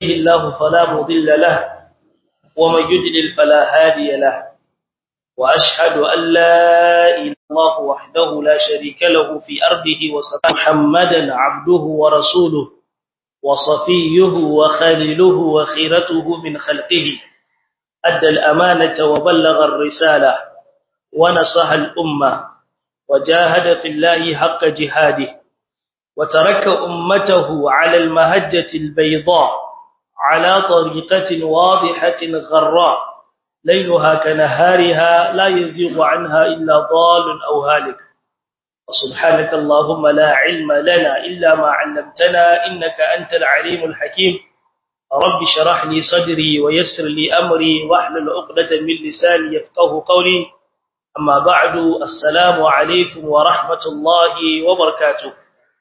الله فلا مضل له ومن يدلل فلا هادي له وأشهد أن لا إله إلا الله وحده لا شريك له في أرضه وصفى محمدا عبده ورسوله وصفيه وخليله وخيرته من خلقه أدى الأمانة وبلغ الرسالة ونصح الأمة وجاهد في الله حق جهاده وترك أمته على المهجة البيضاء على طريقة واضحة غراء ليلها كنهارها لا يزيغ عنها إلا ضال أو هالك وسبحانك اللهم لا علم لنا إلا ما علمتنا إنك أنت العليم الحكيم رب شرح لي صدري ويسر لي أمري واحلل عقدة من لساني يفقه قولي أما بعد السلام عليكم ورحمة الله وبركاته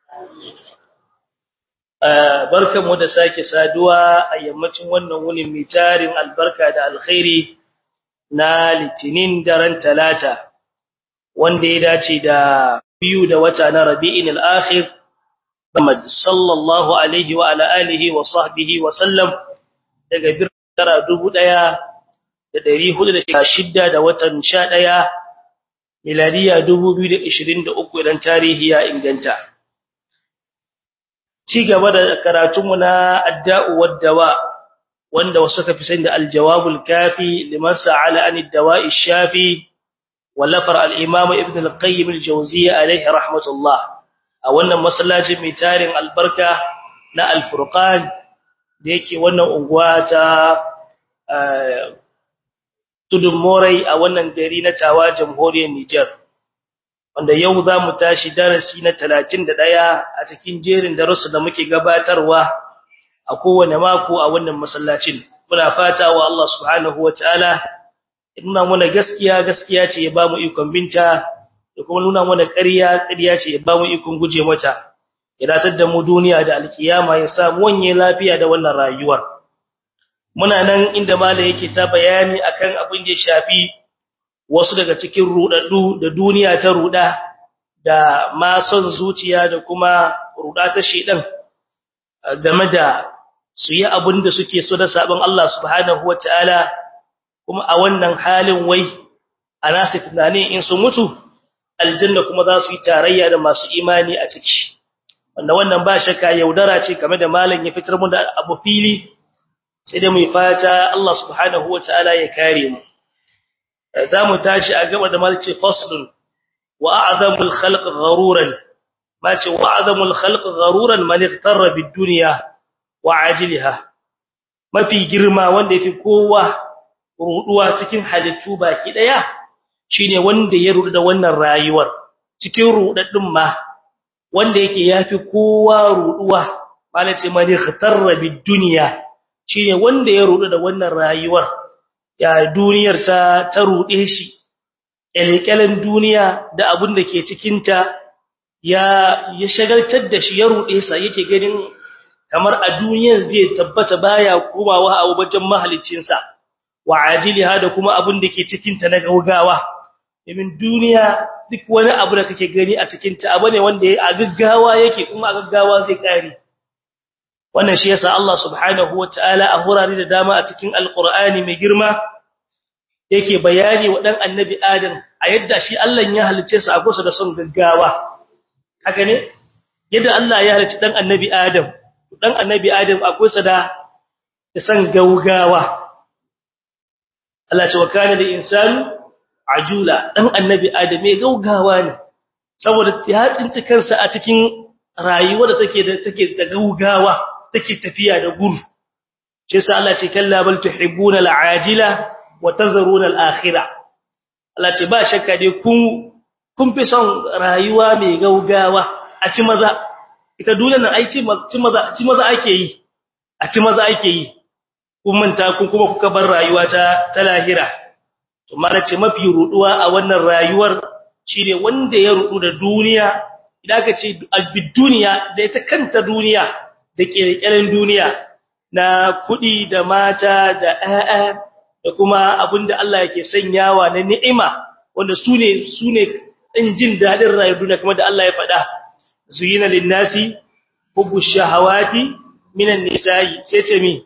barkan mu da sake saduwa a yammacin wannan wunin mai tarin albarka da alkhairi na litinin daren talata wanda ya dace da biyu da wata na rabi'in al-akhir Muhammad sallallahu alaihi wa ala alihi wa sahbihi wa sallam daga birkara 1416 da watan 11 miladiya 2023 idan tarihi ya inganta ci gaba da karatunmu na adda'u wad-dawa wanda wasu ka fi sani da al-jawabul kafi liman sa'ala an ad-dawa'i shafi wallafar al-imam ibn al-qayyim al-jawziyya alayhi rahmatullah a wannan masallacin mai tarin albarka na al-furqan da yake wannan unguwa ta tudun morai a wannan gari na tawa jamhuriyar Niger wanda yau za mu tashi darasi na 31 a cikin jerin darussa da muke gabatarwa a kowane mako a wannan masallacin muna fata wa Allah subhanahu wataala nuna muna gaskiya gaskiya ce ya bamu ikon binta da kuma nuna muna ƙarya ƙarya ce ya bamu ikon guje mata ya datar da mu duniya da alkiyama ya sa mu wanye lafiya da wannan rayuwar muna nan inda malai yake ta bayani akan abin da ya shafi wasu daga cikin rudaddu da duniya ta ruda da ma son zuciya da kuma ruda ta shedan game da su yi abin da suke so da sabon Allah subhanahu wataala kuma a wannan halin wai ana su tunani in su mutu aljanna kuma za su yi tarayya da masu imani a ciki wanda wannan ba shakka yaudara ce game da malam ya fitar mu da abu fili sai dai mu fata Allah subhanahu wataala ya kare mu za mu tashi a gaba da malci faslun wa a'zamul khalq gharuran ma ce wa a'zamul khalq gharuran man ightarra bid dunya wa ajiliha mafi girma wanda yafi kowa ruduwa cikin halittu baki daya shine wanda ya rudu da wannan rayuwar cikin rudaddin ma wanda yake yafi kowa ruduwa malace man ightarra bid dunya shine wanda ya rudu da wannan rayuwar ya duniyar ta ta rude shi elkelen duniya da abin da ke cikin ta ya ya shagaltar da shi ya rude sa yake ganin kamar a duniyar zai tabbata baya komawa a wajen mahalicin sa wa ajiliha da kuma abin da ke cikin ta na gaugawa domin duniya duk wani abu da kake gani a cikin ta abu ne wanda a gaggawa yake kuma a gaggawa zai kare wannan shi yasa Allah subhanahu wataala a hurare da dama a cikin alqur'ani mai girma yake bayani wa dan annabi adam a yadda shi Allah ya halice sa a kusa da son gaggawa haka ne yadda Allah ya halice dan annabi adam dan annabi adam a kusa da da son gaugawa Allah ce wa kana da insanu ajula dan annabi adam mai gaugawa ne saboda ya tsinci kansa a cikin rayuwa da take da take da gaugawa take tafiya da guru shi yasa Allah ce kalla bal tuhibbuna al'ajila wa tadharuna al'akhirah Allah ce ba shakka dai kun kun fi son rayuwa mai gaugawa a ci maza ita duniyar nan ai ci maza ci maza ake yi a ci maza ake yi kun manta kun kuma kuka bar rayuwa ta ta lahira to mala ce mafi ruduwa a wannan rayuwar shine wanda ya rudu da duniya idan ka ce albid duniya da ita kanta duniya da kirkiren duniya na kudi da mata da ƴaƴa da kuma abinda Allah yake sanyawa na ni'ima wanda sune sune din jin dadin rayuwar duniya kamar da Allah ya faɗa zuyina lin-nasi hubbu shahawati minan nisa'i sai ce mi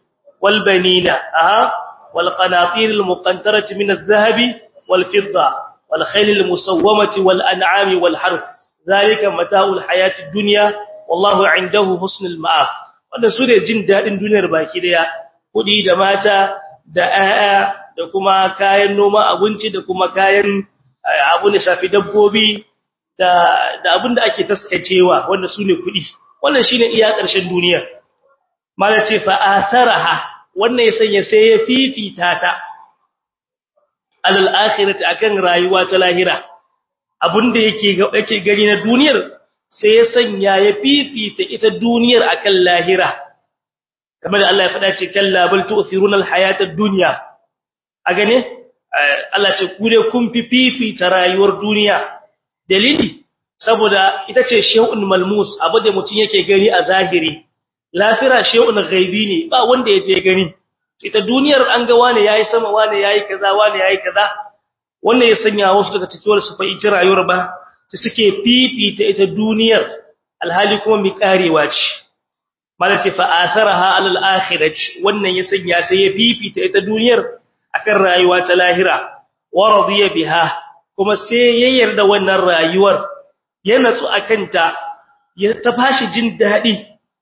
wal banina aha wal qanatir al muqantarati min adh-dhahabi wal fidda wal khayl al musawwamati wal an'ami wal harth zalika mata'ul hayatid dunya wallahu 'indahu husnul ma'ab wannan su ne jin dadin duniyar baki daya kudi da mata da aya da kuma kayan noma abinci da kuma kayan abu ne shafi dabbobi da da abin da ake taskacewa wanda su ne kudi wannan shine iya ƙarshen duniya mala ce fa asaraha wannan ya sanya sai ya fifita ta alal akhirati akan rayuwa ta lahira abinda yake yake gani na duniyar sai ya sanya ya fifita ita duniyar akan lahira kamar da Allah ya faɗa ce kalla bal tu'thiruna al-hayata ad-dunya a gane Allah ce ku dai kun fifita rayuwar duniya dalili saboda ita ce shay'un malmus abu da mutun yake gani a zahiri lafira shay'un ghaibi ne ba wanda yaje gani ita duniyar an ga wani yayi sama wani yayi kaza wani yayi kaza wannan ya sanya wasu daga cikin su fa ita rayuwar ba su suke fifita ita duniyar alhali kuma mi karewa ce malati fa atharaha alal akhirati wannan ya sanya sai ya fifita ita duniyar akan rayuwa ta lahira wa radiya biha kuma sai ya yarda wannan rayuwar ya natsu akanta ya tafashi jin dadi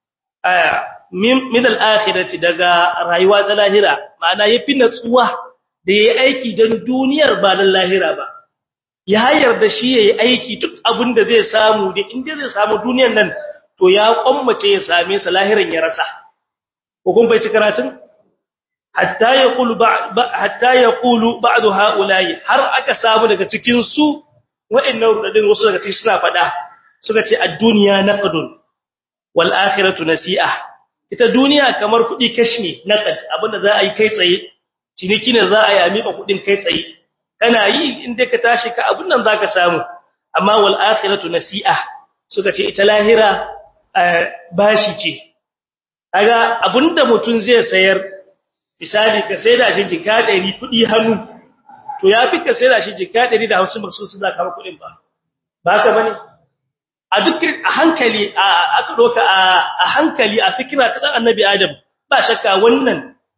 min al-akhirati daga rayuwa ta lahira ma'ana yafi natsuwa da yayi aiki dan duniyar ba dan lahira ba ya yarda shi yayi aiki duk abin da zai samu da inda zai samu duniyar nan to ya kwammace ya same sa lahiran ya rasa ko kun bai ci karatun hatta yaqulu hatta yaqulu ba'du haula'i har aka samu daga cikin su wa'annan rudadin wasu daga cikin suna fada suka ce ad-dunya naqdun wal akhiratu nasi'ah ita duniya kamar kudi kashi naqad abinda za a yi kai tsaye ciniki ne za a yi a miƙa kudin kai tsaye kana yi inda ka tashi ka abun nan zaka samu amma wal akhiratu nasi'ah suka ce ita lahira bashi ce kaga abinda mutun zai sayar misali ka saida shi jika 100 kudi hannu to yafi ka saida shi jika 150 ba su za ka kudin ba ba ka bane a duk a hankali aka doka a hankali a fikira ta dan annabi adam ba shakka wannan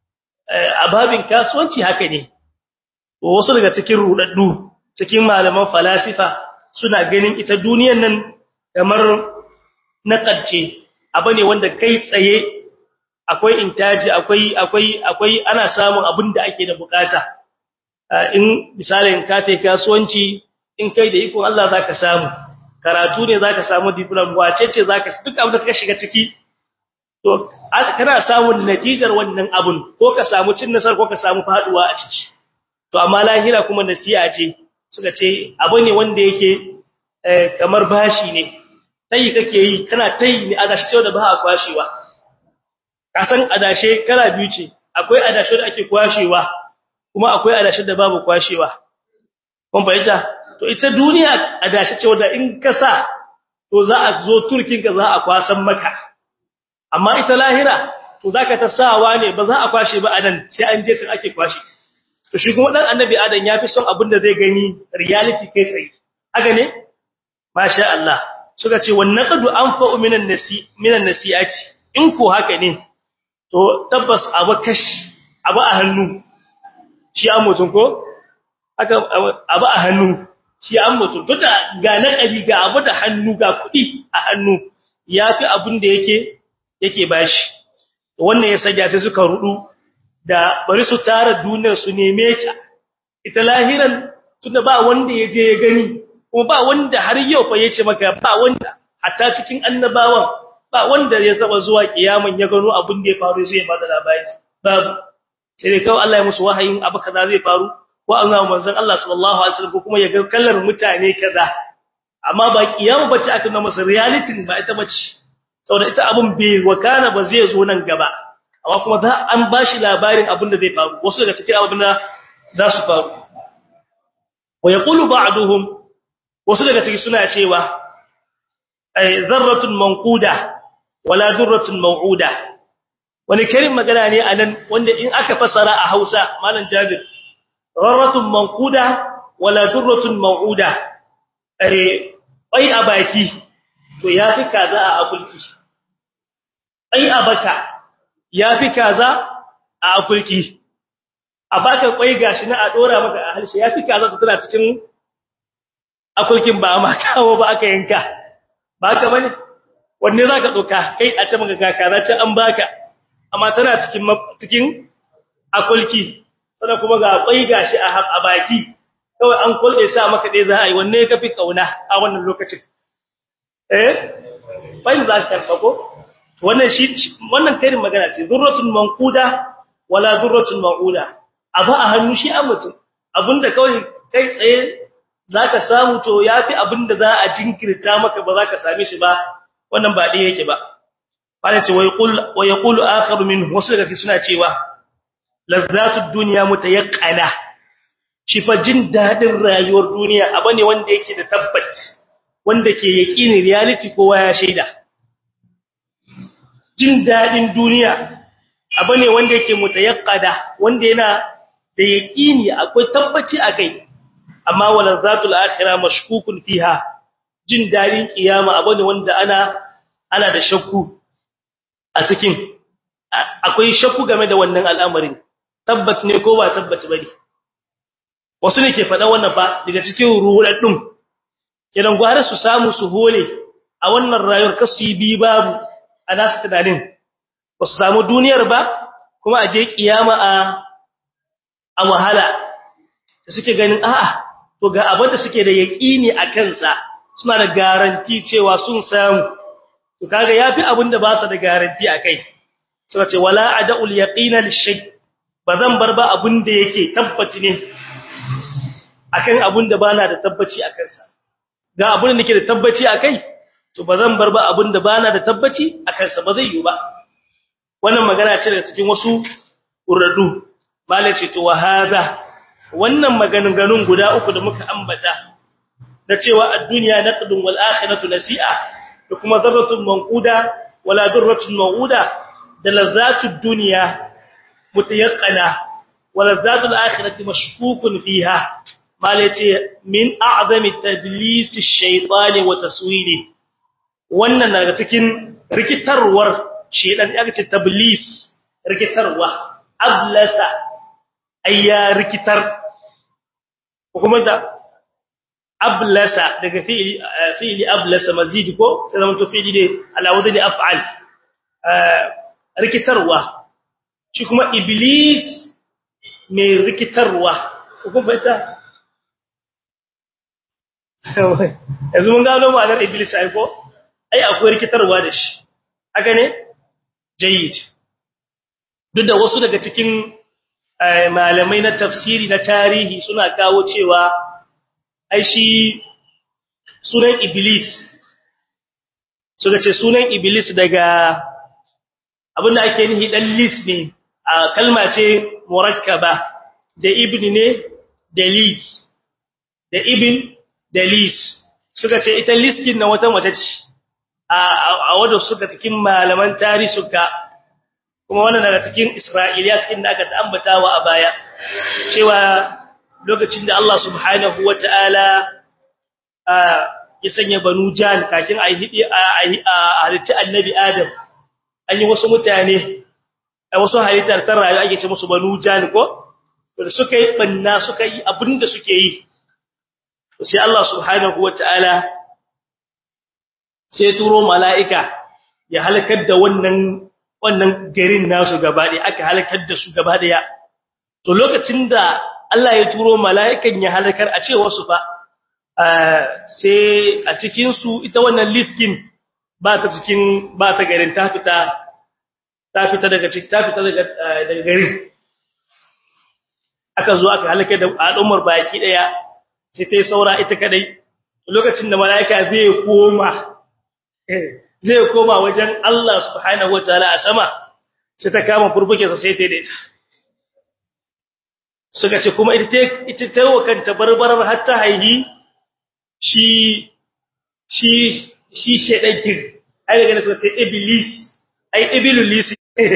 ababin kasuwanci haka ne wasu daga cikin rudaddu cikin malaman falasifa suna ganin ita duniyar nan kamar naqadce abu ne wanda kai tsaye akwai intaji akwai akwai akwai ana samun abin da ake da bukata in misalin ka tai kasuwanci in kai da iko Allah zaka samu karatu ne zaka samu diploma wace ce zaka duk abin da ka shiga ciki to kana samun natijar wannan abun ko ka samu cin nasar ko ka samu faduwa a ciki to amma lahira kuma nasiha ce suka ce abu ne wanda yake kamar bashi ne tayi kake yi kana tayi ne adashi ce da ba a kwashewa kasan adashe kala biyu ce akwai adashe da ake kwashewa kuma akwai adashe da babu kwashewa kun bayyana to ita duniya adashe ce wanda in ka sa to za a zo turkin ka za a kwasan maka amma ita lahira to zaka ta sawa ne ba za a kwashe ba anan sai an je sai ake kwashe to shi kuma dan annabi adam yafi son abin da zai gani reality kai tsaye haka ne masha Allah suka ce wan naqdu anfa'u minan nasi minan nasiati in ko haka ne to tabbas abu kashi abu a hannu shi an mutun ko haka abu a hannu shi an mutun to da ga naqadi ga abu da hannu ga kudi a hannu yafi abin da yake yake bashi wannan ya sanya sai suka rudu da bari su tara duniyar su neme ta ita lahiran tunda ba wanda yaje ya gani kuma ba wanda har yau fa yace maka ba wanda hatta cikin annabawan ba wanda ya taba zuwa kiyaman ya gano abin da ya faru sai ya bada labari babu sai dai kawai Allah ya musu wahayin abu kaza zai faru ko an ga manzon Allah sallallahu alaihi wasallam ko kuma ya ga kallar mutane kaza amma ba kiyama bace aka nuna masa reality ba ita bace saboda ita abun bai wakana ba zai zo nan gaba amma kuma za an bashi labarin abin da zai faru wasu daga cikin abin da za su faru wa yaqulu ba'duhum wasu daga cikin suna cewa ay zarratun manquda wala durratun maw'uda wani karin magana ne anan wanda in aka fasara a Hausa malam Jabir zarratun manquda wala durratun maw'uda ay ai a baki to yafi kaza a akulki ai a baka yafi kaza a afulki a baka kwai gashi na a dora maka a halshe yafi kaza ta tana cikin afulkin ba ma kawo ba aka yanka ba ka bane wanne zaka doka kai a ce maka kaka za ce an baka amma tana cikin cikin afulki sannan kuma ga kwai gashi a baki kawai an kulle sa maka dai za a yi wanne ka fi kauna a wannan lokacin eh bai za ka karfa ko wannan shi wannan karin magana ce zurratun manquda wala zurratun mauda abu a hannu shi an mutum abinda kawai kai tsaye zaka samu to yafi abinda za a jinkirta maka ba zaka same shi ba wannan ba dai yake ba bala ce wai qul wa yaqulu akhar minhu wasu daga suna cewa lazzatud dunya mutayaqqana shi fa jin dadin rayuwar duniya abu ne wanda yake da tabbaci wanda ke yaqini reality kowa ya shaida jin dadin duniya abu ne wanda yake mutayaqqada wanda yana da yaqini akwai tabbaci akai amma walazzatul akhirah mashkukun fiha jin dadin kiyama abu ne wanda ana ana da shakku a cikin akwai shakku game da wannan al'amarin tabbat ne ko ba tabbat bane wasu ne ke faɗa wannan ba daga cikin ruɗaɗɗun kidan gware su samu su hole a wannan rayuwar kasu yi bi babu a nasu tunanin ba su samu duniyar ba kuma a je kiyama a a wahala da suke ganin a'a to ga abin da suke da yaƙini a kansa suna da garanti cewa sun samu to kaga yafi abin da ba su da garanti akai suka ce wala ada'ul yaqina lishay bazan bar ba abin da yake tabbaci ne akan abin da bana da tabbaci akan sa ga abin da nake da tabbaci akai to bazan bar ba abin da bana da tabbaci akan sa ba zai yi ba wannan magana ce daga cikin wasu uradu malaci to wa hada wannan maganganun guda uku da muka ambata da cewa ad-dunya naqdun wal akhiratu nasi'a da kuma zarratun manquda wala durratun mawuda da lazzatud dunya mutayaqqana wala lazzatul akhirati mashkukun fiha malaci min a'zami tadlis ash-shaytan wa taswili wannan daga cikin rikitarwar shedan ya ce tablis rikitarwa ablasa ayya rikitar kuma da ablasa daga fi'li fi'li ablasa mazid ko sai zaman to fi'li ne ala wadani af'al rikitarwa shi kuma iblis mai rikitarwa kuma baita yanzu mun gano ma'anar iblis ai ko ai akwai rikitarwa da shi haka ne jayyid duk da wasu daga cikin malamai na tafsiri na tarihi suna kawo cewa ai shi sunan iblis suka ce sunan iblis daga abinda ake nihi dan lis ne a kalma ce murakkaba da ibn ne da lis da ibn da lis suka ce ita liskin na wata mace ce a wadda suka cikin malaman tarihi suka kuma wannan daga cikin Isra'iliyat inda aka ta'ambatawa a baya cewa lokacin da Allah subhanahu wata'ala ya sanya banu jan kakin a hidi a halitta annabi Adam an yi wasu mutane a wasu halittar ta rayu ake ce musu banu jan ko da suka yi banna suka yi abinda suke yi sai Allah subhanahu wata'ala sai turo mala'ika ya halakar da wannan wannan garin nasu gaba ɗaya aka halakar da su gaba ɗaya to lokacin da Allah ya turo mala'ikan ya halakar a cewa su fa sai a cikin su ita wannan liskin ba ta cikin ba ta garin ta fita ta fita daga cikin ta fita daga daga garin aka zo aka halakar da al'ummar baki ɗaya sai ta yi saura ita kadai lokacin da mala'ika zai koma zai koma wajen Allah subhanahu wataala a sama sai ta kama furfuke sa sai ta dai suka ce kuma ita ita ta wakanta barbarar har ta haihi shi shi shi shedan kin ai daga suka ce iblis ai iblis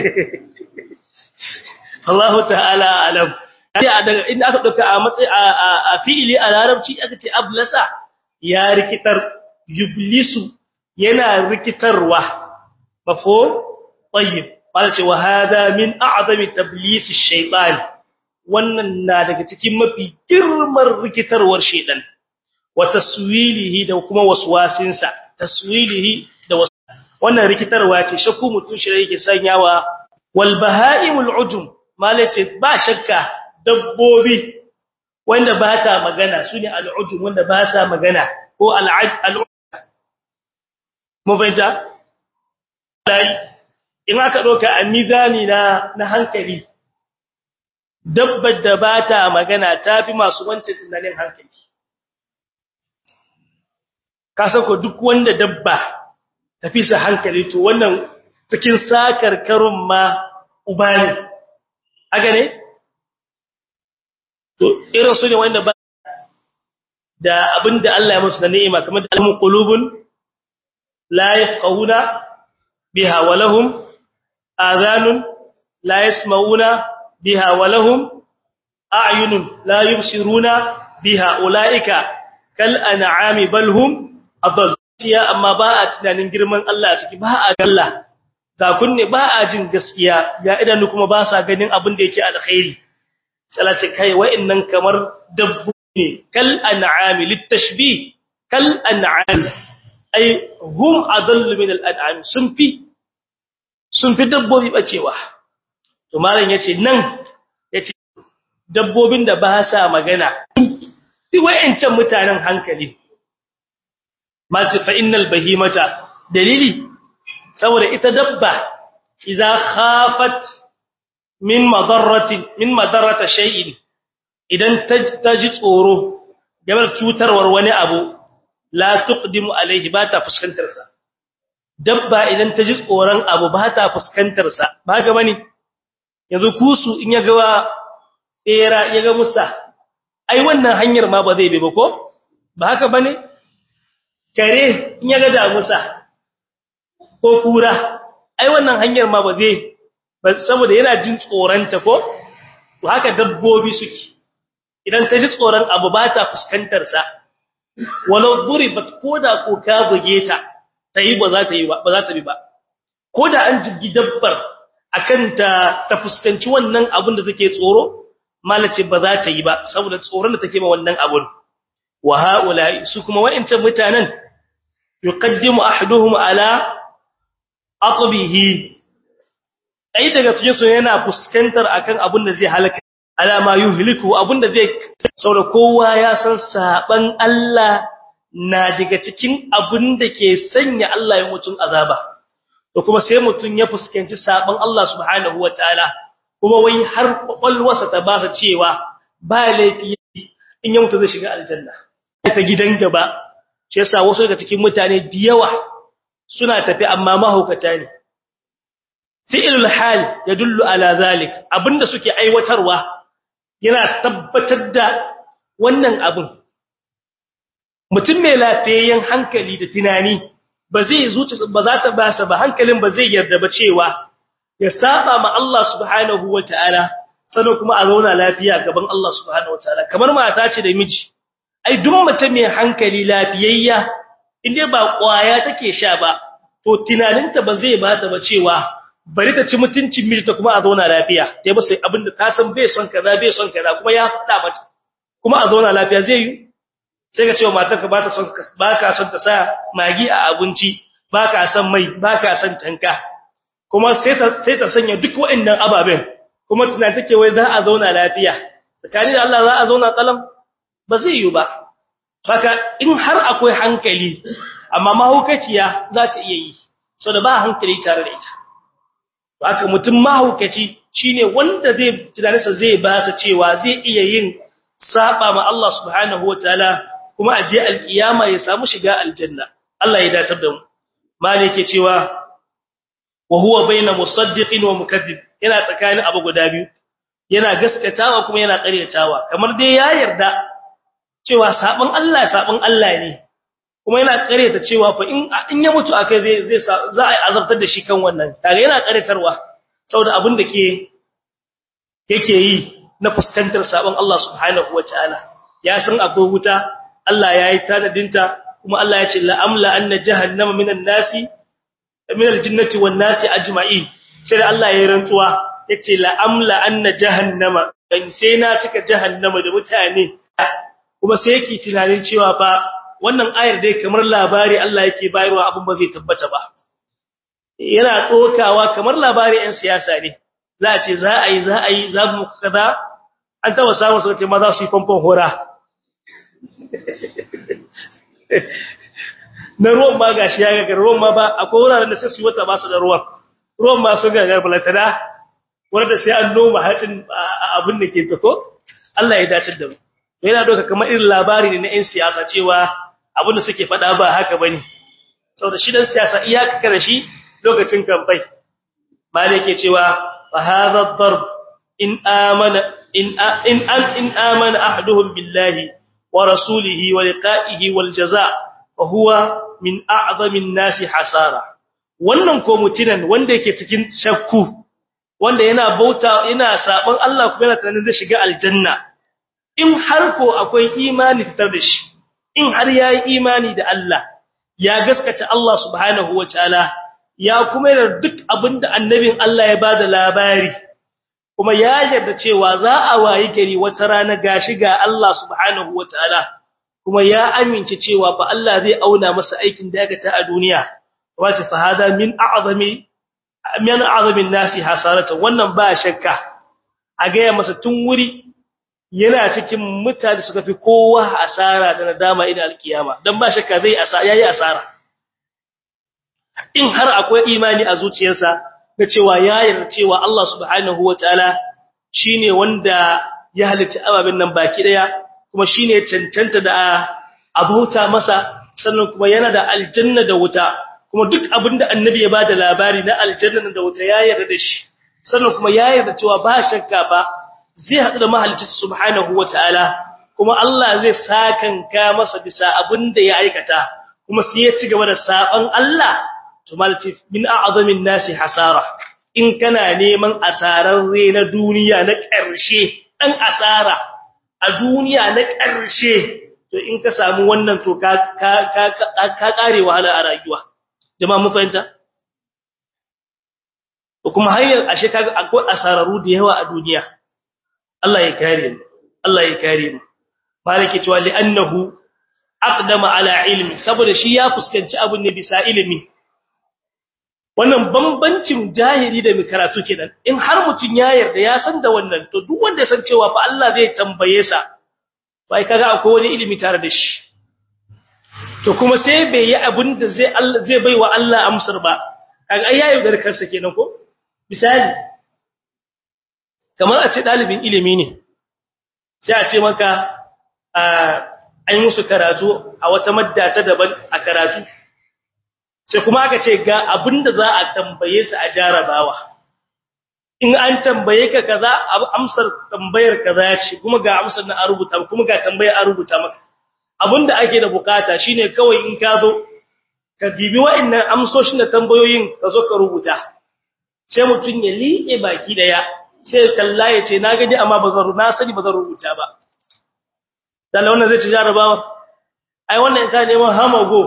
Allah ta'ala alam daga inda aka dauka a matsayi a fi'ili a larabci aka ce ablasa ya rikitar yublisu yana rikitarwa mafo tayyib wala ce wa hada min a'zami tablis ash-shaytan wannan na daga cikin mafi girman rikitarwar shaytan wa taswilihi da kuma waswasinsa taswilihi da wannan rikitarwa ce shakku mutun shi yake sanyawa wal bahaimul ujum malace ba shakka dabbobi wanda ba ta magana sune al ujum wanda ba sa magana ko al al mu bayyana in aka doka a mizani na na hankali dabbar da ba ta magana tafi masu wancan tunanin hankali ka san ko duk wanda dabba tafi sa hankali to wannan cikin sakar karun ma uba ne aga ne to irin su ne wanda ba da abinda Allah ya musu da ni'ima kamar da alhum qulubun la yafqahuna biha wa lahum adhanun la yasma'una biha wa lahum a'yunun la yubsiruna biha ulaika kal an'ami bal hum adall ya amma ba a tunanin girman Allah a ciki ba a galla ga kunne ba a jin gaskiya ga idanu kuma ba sa ganin abin da yake alkhairi salati kai wa'annan kamar dabbu ne kal an'ami litashbih kal an'am ay hum adallu min al an'am sun fi sun fi dabbobi bacewa to malam yace nan yace dabbobin da ba sa magana fi wa'ancan mutanen hankali mace fa innal bahimata dalili saboda ita dabba idza khafat min madarratin min madarrata shay'in idan ta ji tsoro game da cutarwar wani abu la tuqdimu alaihi ba ta fuskantar sa dabba idan ta ji tsoron abu ba ta fuskantar sa ba ga bane yanzu kusu in ya ga era ya ga musa ai wannan hanyar ma ba zai bi ba ko ba haka bane kare in ya ga damusa ko kura ai wannan hanyar ma ba zai ba saboda yana jin tsoranta ko to haka dabbobi suke idan ta ji tsoron abu ba ta fuskantar sa walau duribat koda ko ka buge ta tayi ba za ta yi ba ba za ta bi ba koda an jiggi dabbar akan ta ta fuskanci wannan abun da take tsoro malace ba za ta yi ba saboda tsoron da take ma wannan abun wa haula su kuma wa'incan mutanen yuqaddimu ahaduhum ala aqbihi ai daga cikin su yana fuskantar akan abun da zai halaka alama yuhliku abun da zai saboda kowa ya san saban Allah na daga cikin abun da ke sanya Allah ya mutun azaba to kuma sai mutun ya fuskanci saban Allah subhanahu wataala kuma wai har kwakwalwarsa ta ba sa cewa ba laifi in ya mutu zai shiga aljanna ta gidan gaba shi yasa wasu daga cikin mutane da yawa suna tafi amma mahaukata ne fi'lul hal yadullu ala zalik abinda suke aiwatarwa yana tabbatar da wannan abin mutum mai lafiyayyen hankali da tunani ba zai zuci ba za ta basa ba hankalin ba zai yarda ba cewa ya saba ma Allah subhanahu wataala sannan kuma a zauna lafiya gaban Allah subhanahu wataala kamar mata ce da miji ai duk mutum mai hankali lafiyayya inda ba kwaya take sha ba to tunaninta ba zai bata ba cewa bari ta ci mutuncin miji ta kuma a zauna lafiya dai ba sai abinda ta san bai son kaza bai son kaza kuma ya faɗa mata kuma a zauna lafiya zai yi sai ka cewa matarka ba ta son ba ka son ta sa magi a abinci ba ka son mai ba ka son tanka kuma sai ta sai ta sanya duk waɗannan ababen kuma tunan take wai za a zauna lafiya tsakani da Allah za a zauna kalam ba zai yi ba haka in har akwai hankali amma mahaukaciya za ta iya yi so da ba hankali tare da ita haka mutum mahaukaci shine wanda zai tunaninsa zai ba sa cewa zai iya yin saba ma Allah subhanahu wataala kuma a je alkiyama ya samu shiga aljanna Allah ya datar da mu mali yake cewa wa huwa baina musaddiqin wa mukaththib yana tsakanin abu guda biyu yana gaskatawa kuma yana ƙaryatawa kamar dai ya yarda cewa sabon Allah sabon Allah ne kuma yana ƙaryata cewa fa in in ya mutu akai zai zai za a azabtar da shi kan wannan kaga yana ƙaryatarwa saboda abin da ke yake yi na fuskantar sabon Allah subhanahu wataala ya san akwai wuta Allah ya yi tanadinta kuma Allah ya ce la amla anna jahannama minan nasi min aljinnati wan nasi ajma'in sai Allah ya rantsuwa yace la amla anna jahannama dan sai na cika jahannama da mutane kuma sai yake tunanin cewa fa wannan ayar dai kamar labari Allah yake bayarwa abin ba zai tabbata ba yana tsokawa kamar labari ɗan siyasa ne za a ce za a yi za a yi za mu kaza an taba samun sauce ma za su yi famfon hora na ruwan ma gashi ya gagar ruwan ma ba akwai wuraren da sai su yi wata ba su da ruwan ruwan ma sun gagar balatana wanda sai an noma hatsin abin da ke tato Allah ya dace da mu yana doka kamar irin labari ne na 'yan siyasa cewa abin da suke faɗa ba haka bane saboda shi dan siyasa iyaka kada shi lokacin kamfai malai ke cewa fa hadha ad-darb in amana in in in amana ahaduhum billahi wa rasulihi wa liqa'ihi wal jazaa fa huwa min a'zami an-nasi hasara wannan ko mutinan wanda yake cikin shakku wanda yana bauta yana saban Allah kuma yana tunanin zai shiga aljanna in har ko akwai imani fitar da shi in har yayi imani da Allah ya gaskata Allah subhanahu wataala ya kuma yarda duk abinda annabin Allah ya bada labari kuma ya yarda cewa za a wayi gari wata rana gashi ga Allah subhanahu wataala kuma ya amince cewa fa Allah zai auna masa aikin da ya ta a duniya wace fa hada min a'zami min a'zamin nasi hasarata wannan ba shakka a ga masa tun wuri yana cikin mutane suka fi kowa asara da nadama ina alkiyama dan ba shakka zai asa yayi asara in har akwai imani a zuciyarsa da cewa ya yarda cewa Allah subhanahu wataala shine wanda ya halicci ababen nan baki daya kuma shine cancanta da abuta masa sannan kuma yana da aljanna da wuta kuma duk abinda annabi ya bada labari na aljanna da wuta ya yarda da shi sannan kuma ya yarda cewa ba shakka ba zai haɗu da mahalicci subhanahu wataala kuma Allah zai sakanka masa bisa abinda ya aikata kuma sai ya ci gaba da saban Allah to malati min a'zamin nasi hasara in kana neman asararre na duniya na ƙarshe dan asara a duniya na ƙarshe to in ka samu wannan to ka ka ka ka kare wahala a rayuwa jama'a mun fahimta to kuma har ashe kaga akwai asararu da yawa a duniya Allah ya kare mu Allah ya kare mu malaki cewa li annahu aqdama ala ilmi saboda shi ya fuskanci abun ne bisa ilimi wannan bambancin jahili da mai karatu kenan in har mutun ya yarda ya san da wannan to duk wanda ya san cewa fa Allah zai tambaye sa bai kaga akwai wani ilimi tare da shi to kuma sai bai yi abin da zai Allah zai baiwa Allah amsar ba kaga ai yayi da kansa kenan ko misali kamar a ce dalibin ilimi ne sai a ce maka an musu karatu a wata madda ta daban a karatu sai kuma aka ce ga abinda za a tambaye su a jarabawa in an tambaye ka kaza amsar tambayar kaza ce kuma ga amsar na a rubuta kuma ga tambayar a rubuta maka abinda ake da bukata shine kawai in ka zo ka bibi wa'annan amsoshin da tambayoyin ka zo ka rubuta sai mutun ya liƙe baki daya sai kalla ya ce na gaji amma bazan na sani bazan rubuta ba dan wannan zai ci jarabawa ai wannan ka neman hamago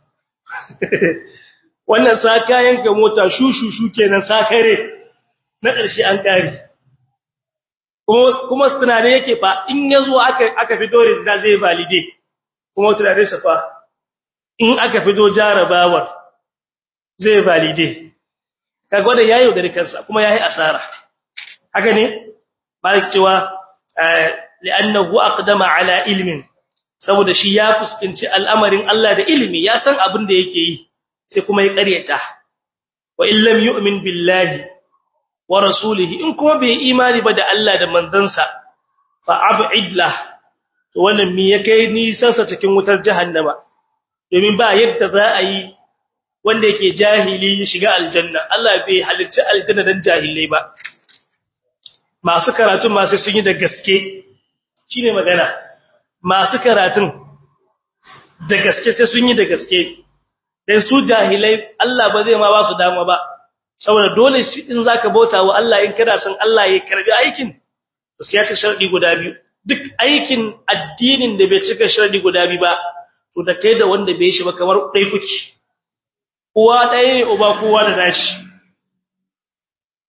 wannan sa kayan ka mota shushushu kenan sakare na ƙarshe an kare kuma kuma tunane yake fa in yazo aka aka fito da zai valide kuma tunane sa fa in aka fito jarabawar zai valide kaga wanda yayi da kansa kuma yayi asara haka ne malik cewa li'annahu aqdama ala ilmin saboda shi ya fuskanci al'amarin Allah da ilimi ya san abin da yake yi sai kuma ya ƙaryata wa illam yu'min billahi wa rasulihi in kuma bai imani ba da Allah da manzansa fa ab'id lah to wannan me ya kai nisan sa cikin wutar jahannama domin ba yadda za a yi wanda yake jahili ya shiga aljanna Allah bai halicci aljanna dan jahilai ba masu karatun ma sai sun yi da gaske shine magana masu karatun da gaske sai sun yi da gaske dan su jahilai Allah ba zai ma ba su dama ba saboda dole shi in zaka bauta wa Allah in kana son Allah ya karbi aikin to sai ya ci sharadi guda biyu duk aikin addinin da bai cika sharadi guda biyu ba to da kai da wanda bai shi ba kamar dai kuke uwa ɗaya ne uba kowa da nashi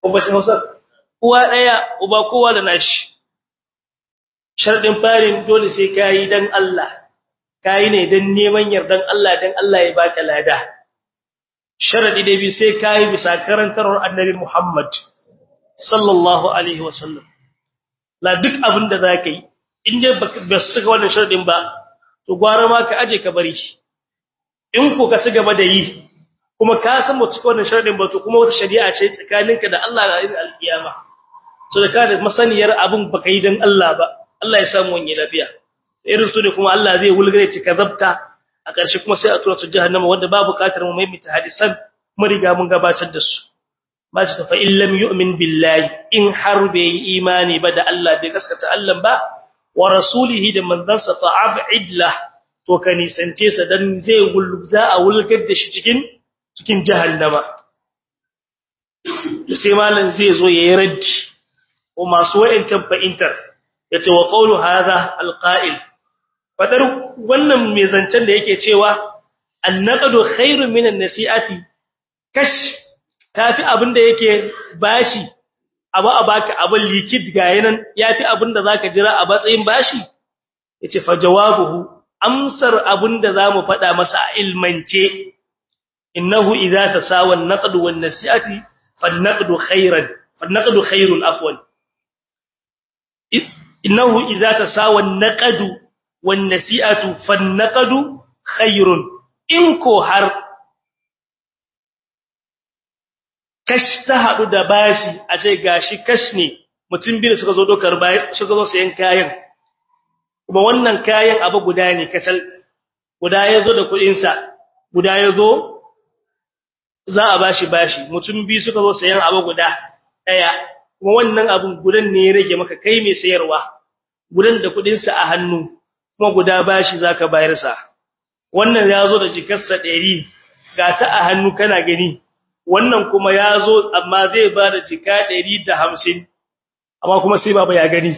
kuma ce Hausa uwa daya uba kowa da nashi sharadin farin dole sai kai dan Allah kai ne dan neman yardan Allah dan Allah ya baka lada sharadi da bi sai kai bisa karantarwar annabi Muhammad sallallahu alaihi wasallam la duk abin da zaka yi in dai ba su ga wannan sharadin ba to gwara ma ka aje ka bari in ko ka ci gaba da yi kuma ka san mu cika wannan sharadin ba to kuma wata shari'a ce tsakaninka da Allah da irin alkiyama so da ka da masaniyar abin baka yi dan Allah ba Allah ya samu wani lafiya irin su ne kuma Allah zai wulgare ci kazabta a ƙarshe kuma sai a tura su jahannama wanda ba buƙatar mu maimaita hadisan mu riga mun gabatar da su ba ci fa in lam yu'min billahi in har bai yi imani ba da Allah bai gaskata Allah ba wa rasulihi da manzansa fa ab'id lah to ka nisance sa dan zai wulza a wulgar da shi cikin cikin jahannama sai malan zai zo yayi raddi ko masu wayancan fa'intar yace wa qawlu hadha alqa'il fadar wannan mai zancen da yake cewa annaqadu khairun minan nasi'ati kash tafi abinda yake bashi abu a baka abin likid ga yanan yafi abinda zaka jira a batsayin bashi yace fa jawabuhu amsar abinda zamu fada masa a ilmance innahu idza tasawa an-naqdu wan-nasi'ati fan-naqdu khairan fan-naqdu khairun afwan innahu idza tasawa an-naqdu wan-nasi'atu fan-naqdu khairun in ko har kash ta hadu da bashi a ce gashi kash ne mutum biyu suka zo dokar bayan suka zo sayan kayan kuma wannan kayan abu guda ne kacal guda yazo da kudin sa guda yazo za a bashi bashi mutum biyu suka zo sayan abu guda daya kuma wannan abun gudan ne ya rage maka kai mai sayarwa gudan da kudin sa a hannu kuma guda bashi zaka bayar sa wannan yazo da jikarsa 100 ga ta a hannu kana gani wannan kuma yazo amma zai ba da jika 150 amma kuma sai baba ya gani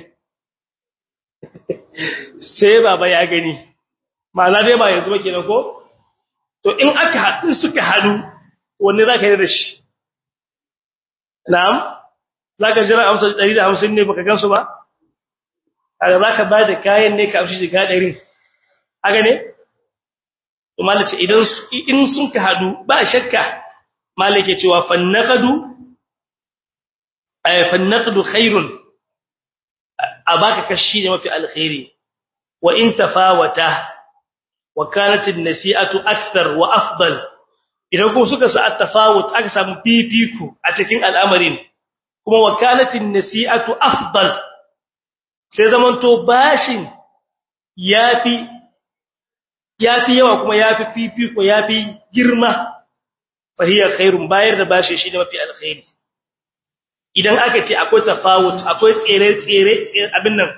sai baba ya gani ma'ana dai ba yanzu ba kenan ko to in aka haɗu suka haɗu wanne zaka yi da shi na'am zaka jira amsa 150 ne baka gansu ba kaga zaka ba da kayan ne ka amshi jika 100 haka ne to malace idan in sun ka hadu ba shakka malake cewa fannaqadu ay fannaqdu khairun abaka kashi ne mafi alkhairi wa in tafawata wa kanat an-nasi'atu akthar wa afdal idan kuma suka sa at-tafawut aka samu fifiku a cikin al'amarin kuma wa kanat an-nasi'atu afdal sai zamanto bashin yafi yafi yawa kuma yafi fifiko yafi girma fahiya khairun bayar da bashi shi ne mafi alkhairi idan aka ce akwai tafawut akwai tsere tsere abin nan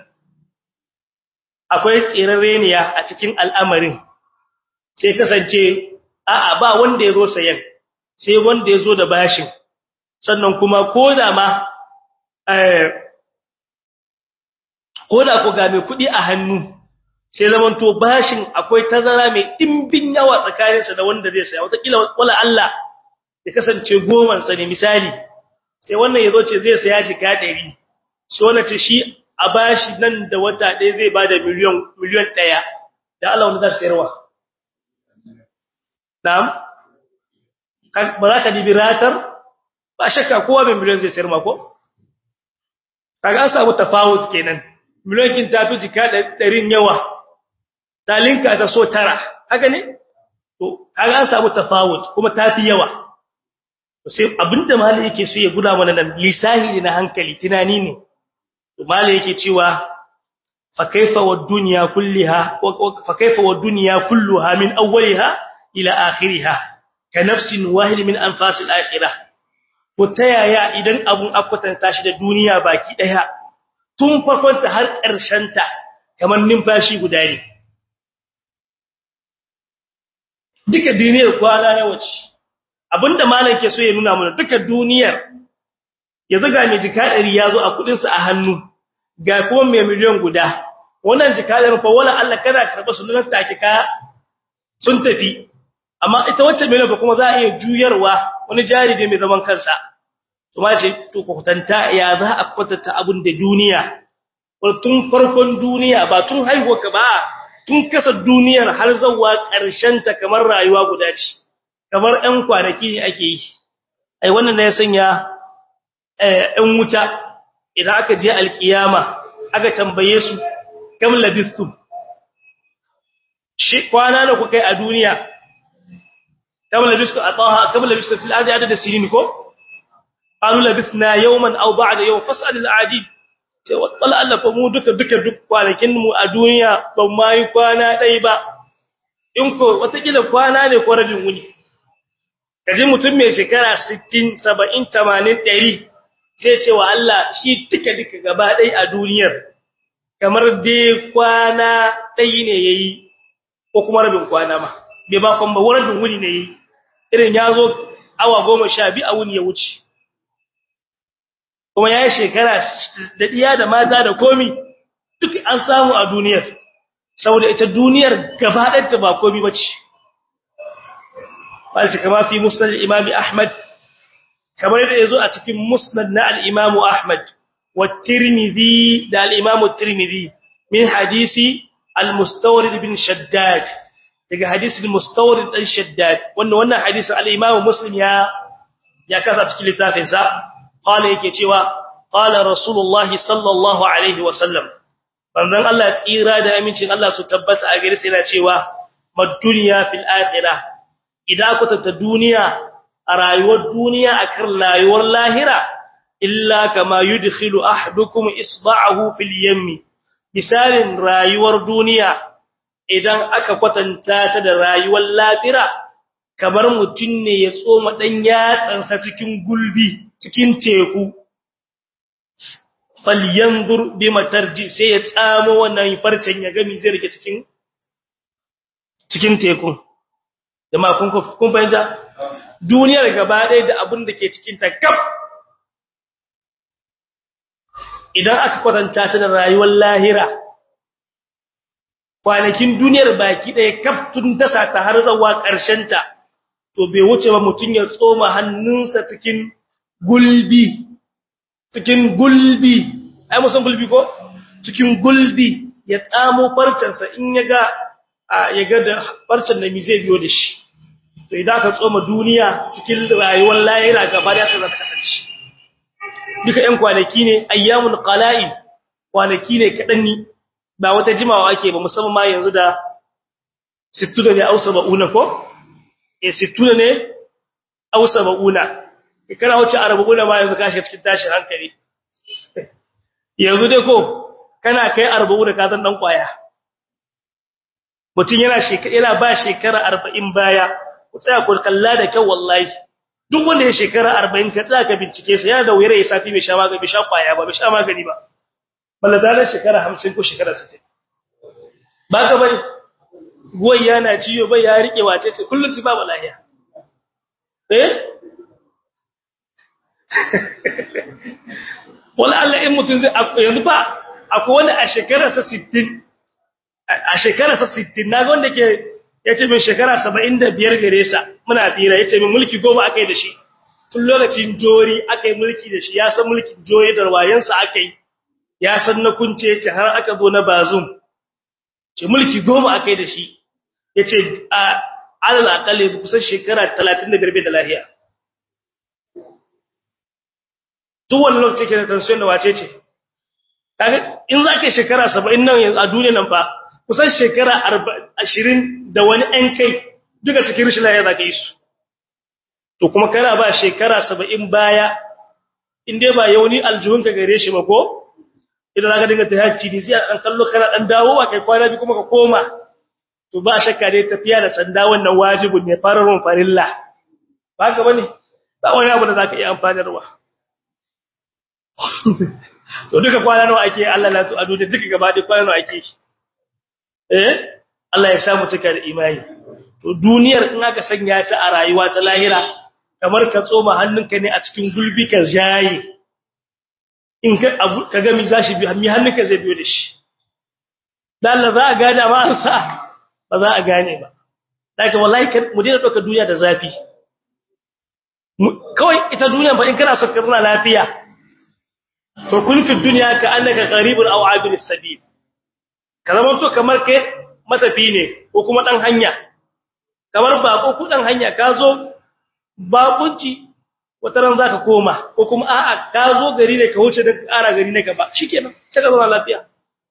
akwai tsirareniya a cikin al'amarin sai kasance a'a ba wanda ya zo sayan sai wanda ya zo da bashin sannan kuma koda ma eh koda ko ga mai kudi a hannu sai zaman to bashin akwai tazara mai dimbin yawa tsakaninsa da wanda zai saya wataƙila wala Allah ya kasance goman sa ne misali sai wannan yazo ce zai saya jika 100 sai wannan ce shi a bashi nan da wata ɗaya zai bada miliyan miliyan 1 da Allah wanda zai sayarwa na'am ba za ka dibi ratar ba shakka kowa mai miliyan zai sayar ma ko kaga an samu tafawut kenan miliyan kin tafi jika 100 yawa talinka ta so tara haka ne to kaga an samu tafawut kuma tafi yawa sai abinda malai yake so ya guda mana nan lisahi na hankali tunani ne to malai yake cewa fa kaifa wad dunya kulliha fa kaifa wad dunya kulluha min awwaliha ila akhiriha ka nafsin wahid min anfasil akhirah ko tayaya idan abun akwatanta shi da duniya baki daya tun farkon ta har ƙarshen ta kamar numfashi guda ne duka duniyar kwana ya wuce abinda malam ke so ya nuna mana duka duniyar ya zaga mai jika 100 yazo a kudin sa a hannu ga kuma mai miliyan guda wannan jika 100 fa wala Allah kana karba su nan take ka sun tafi amma ita wacce miliyan kuma za a iya juyarwa wani jari ne mai zaman kansa to to ma ce to ku kutanta ya za a kwatanta abun da duniya tun farkon duniya ba tun haihuwa ka ba tun kasa duniyar har zawwa ƙarshen ta kamar rayuwa guda ce kamar ɗan kwanaki ne ake yi ai wannan ne ya sanya ɗan wuta idan aka je alkiyama aka tambaye su kam labistum shi kwana da kuka yi a duniya kam labistum ataha kam labistum fil ardi adada sinin ko qalu labithna yawman aw ba'da yawm fas'al al-adid ce wala Allah fa mu duka duka duk kwanakin mu a duniya ban mai kwana dai ba in ko wata kila kwana ne ko rabin wuni kaje mutum mai shekara 60 70 80 100 sai ce wa Allah shi duka duka gaba dai a duniyar kamar dai kwana dai ne yayi ko kuma rabin kwana ma bai ba kon ba rabin wuni ne yayi irin yazo awa 12 a wuni ya wuce kuma yayi shekara da diya da mata da komi duk an samu a duniyar saboda ita duniyar gaba ɗayanta ba komi bace walta kama fi musnad al-imam ahmad kamar da yazo a cikin musnad na al-imam ahmad wa tirmidhi da al-imam tirmidhi min hadisi al-mustawrid bin shaddad daga hadisi al-mustawrid dan shaddad wannan wannan hadisin al-imam muslim ya ya kasa cikin littafin sa qala yake cewa qala rasulullahi sallallahu alaihi wasallam banzan Allah tsira da amincin Allah su tabbata a gare sai yana cewa mad dunya fil akhirah idan ku ta duniya a rayuwar duniya akan rayuwar lahira illa kama yudkhilu ahadukum isba'ahu fil yammi misalin rayuwar duniya idan aka kwatanta ta da rayuwar lahira kamar mutun ne ya tsoma dan yatsansa cikin gulbi cikin teku falyanzur bima tarji sai ya tsamo wannan farcen ya gami zai rike cikin cikin teku jama'a kun kun fahimta duniyar gaba ɗaya da abin da ke cikin ta kaf idan aka kwatanta ta da rayuwar lahira kwanakin duniyar baki ɗaya kaf tun dasa ta har zuwa ƙarshen ta to bai wuce ba mutun ya tsoma hannunsa cikin gulbi cikin gulbi ai musan gulbi ko cikin gulbi ya tsamo farcensa in ya ga ya ga da farcen da mi zai biyo da shi to idan ka tsoma duniya cikin rayuwar lahira gaba da ta kasance duka ɗan kwanaki ne ayyamul qala'il kwanaki ne kadan ni ba wata jimawa ake ba musamman ma yanzu da 60 ne ausa ba'una ko eh 60 ne ausa ba'una kana wuce arba'una ma yanzu kashi cikin tashin hankali yanzu dai ko kana kai arba'una ka zan dan kwaya mutun yana shekara yana ba shekara 40 baya ku tsaya ku kalla da kyau wallahi duk wanda ya shekara 40 ka tsaya ka bincike sa yana da wuyar ya safi bai sha magani bai sha kwaya ba bai sha magani ba balla da shekara 50 ko shekara 60 ba ka bari goyi yana ciyo bai ya rike wace ce kullun ci ba lahiya eh wala Allah in mutun zai yanzu ba akwai wanda a shekararsa 60 a shekararsa 60 naga wanda ke yace min shekara 75 gare sa muna tira yace min mulki goma akai da shi tun lokacin jori akai mulki da shi ya san mulkin jori da wayansa akai ya san na kunce yace har aka zo na bazum ce mulki goma akai da shi yace a alal aqalli kusan shekara 35 bai da lafiya duk wani lokaci ke da tension da wace ce kaga in za ka shekara 70 nan a duniya nan fa kusan shekara 20 da wani ɗan kai duka cikin rishin lafiya za ka yi su to kuma kana ba shekara 70 baya in dai ba yauni aljuhun ka gare shi ba ko idan zaka dinga tahajji ni sai an kallo kana dan dawowa kai kwana bi kuma ka koma to ba shakka dai tafiya da sanda wannan wajibin ne fararun farilla ba ka bane ba wani abu da zaka iya amfanarwa to duka kwana nawa ake Allah la su ado da duka gaba da kwana nawa ake eh Allah ya samu cika da imani to duniyar in aka sanya ta a rayuwa ta lahira kamar ka tsoma hannunka ne a cikin gulbi ka jaye in ka abu ka ga mi zashi bi mi hannunka zai biyo da shi dan Allah za a gane ma an sa ba za a gane ba daga wallahi mu dena doka duniya da zafi kawai ita duniya ba in kana so ka zauna lafiya to kun fi duniya ka annaka qaribun aw abir sabil ka zama to kamar kai matafi ne ko kuma dan hanya kamar bako ku dan hanya ka zo bakunci wata ran zaka koma ko kuma a'a ka zo gari ne ka wuce da ƙara gari ne gaba shikenan sai ka zama lafiya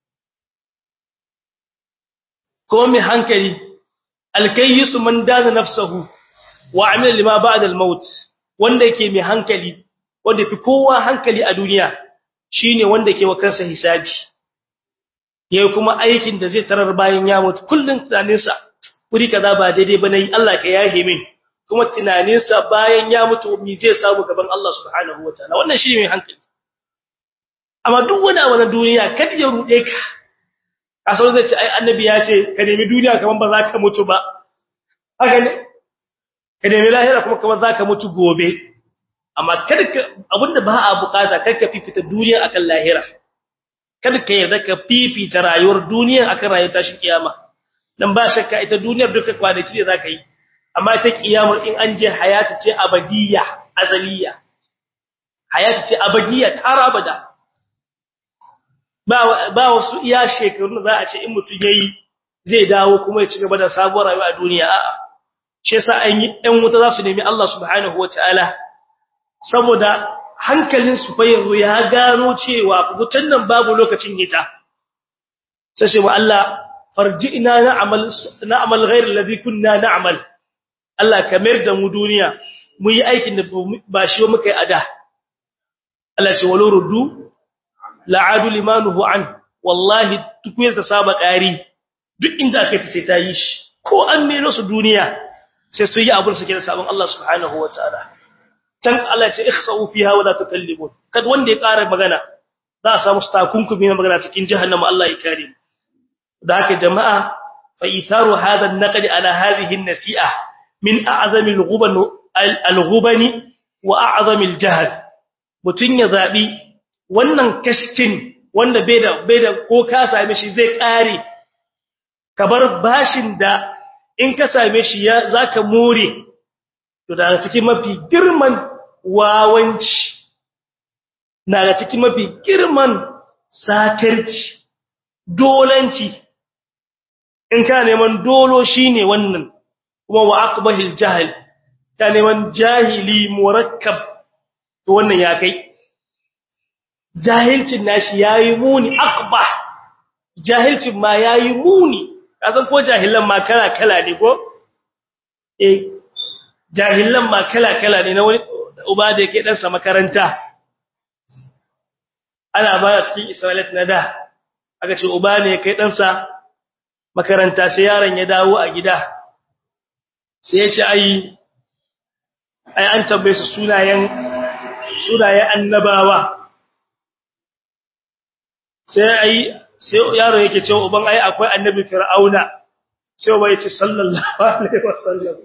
ko mai hankali alkayyisu man dana nafsahu wa amila lima ba'da al-maut wanda yake mai hankali wanda fi kowa hankali a duniya shine wanda ke wa kansa hisabi yayi kuma aikin da zai tarar bayan ya mutu kullun tunaninsa wuri kaza ba daidai ba nayi Allah ka yahe min kuma tunaninsa bayan ya mutu me zai samu gaban Allah subhanahu wataala wannan shine mai hankali amma duk wani abu na duniya kada ya rude ka asal zai ce ai annabi ya ce ka nemi duniya kaman ba za ka mutu ba haka ne ka nemi lahira kuma kaman za ka mutu gobe amma kada ka abinda ba a bukata kar ka fifita duniya akan lahira kada ka yarda ka fifita rayuwar duniya akan rayuwar tashin kiyama dan ba shakka ita duniyar duka kwanaki da zaka yi amma ita kiyamar in an je hayata ce abadiyya azaliya hayata ce abadiyya tar abada ba ba wasu iya shekaru za a ce in mutun yayi zai dawo kuma ya ci gaba da sabuwar rayuwa a duniya a'a shi yasa an yi ɗan wuta za su nemi Allah subhanahu wataala saboda hankalin su fa yanzu ya gano cewa wutan nan babu lokacin hita sai shi wa Allah farji'na na'mal na'mal ghayr alladhi kunna na'mal Allah kamar da mu duniya mu yi aikin da ba shi ba muka yi ada Allah ce walau ruddu la'adu limanuhu an wallahi tukuyar ta saba ƙari duk inda aka fi sai ta yi shi ko an mero su duniya sai su yi abin su ke da sabon Allah subhanahu wa ta'ala can Allah ce ikhsa'u fiha wa la tukallimun kad wanda ya ƙara magana za a samu takunkumi na magana cikin jahannama Allah ya kare mu da haka jama'a fa itharu hadha an-naqd ala hadhihi an-nasi'a min a'zami al-ghuban al-ghubani wa a'zami al-jahl mutun ya zabi wannan kashkin wanda bai da bai da ko ka same shi zai kare ka bar bashin da in ka same shi ya zaka more to daga cikin mafi girman wawanci daga cikin mafi girman sakarci dolanci in ka neman dolo shine wannan kuma wa aqbahil jahl ka neman jahili murakkab to wannan ya kai jahilcin nashi yayi muni aqbah jahilcin ma yayi muni kazan ko jahilan ma kala kala ne ko eh jahilan ma kala kala ne na wani uba da yake dan sa makaranta ana ba cikin isra'ilat na da aka ce uba ne kai dan sa makaranta sai yaron ya dawo a gida sai ya ce ai ai an tambaye su sunayen sunayen annabawa sai ai sai yaro yake cewa uban ai akwai annabi fir'auna sai uba yace sallallahu alaihi wasallam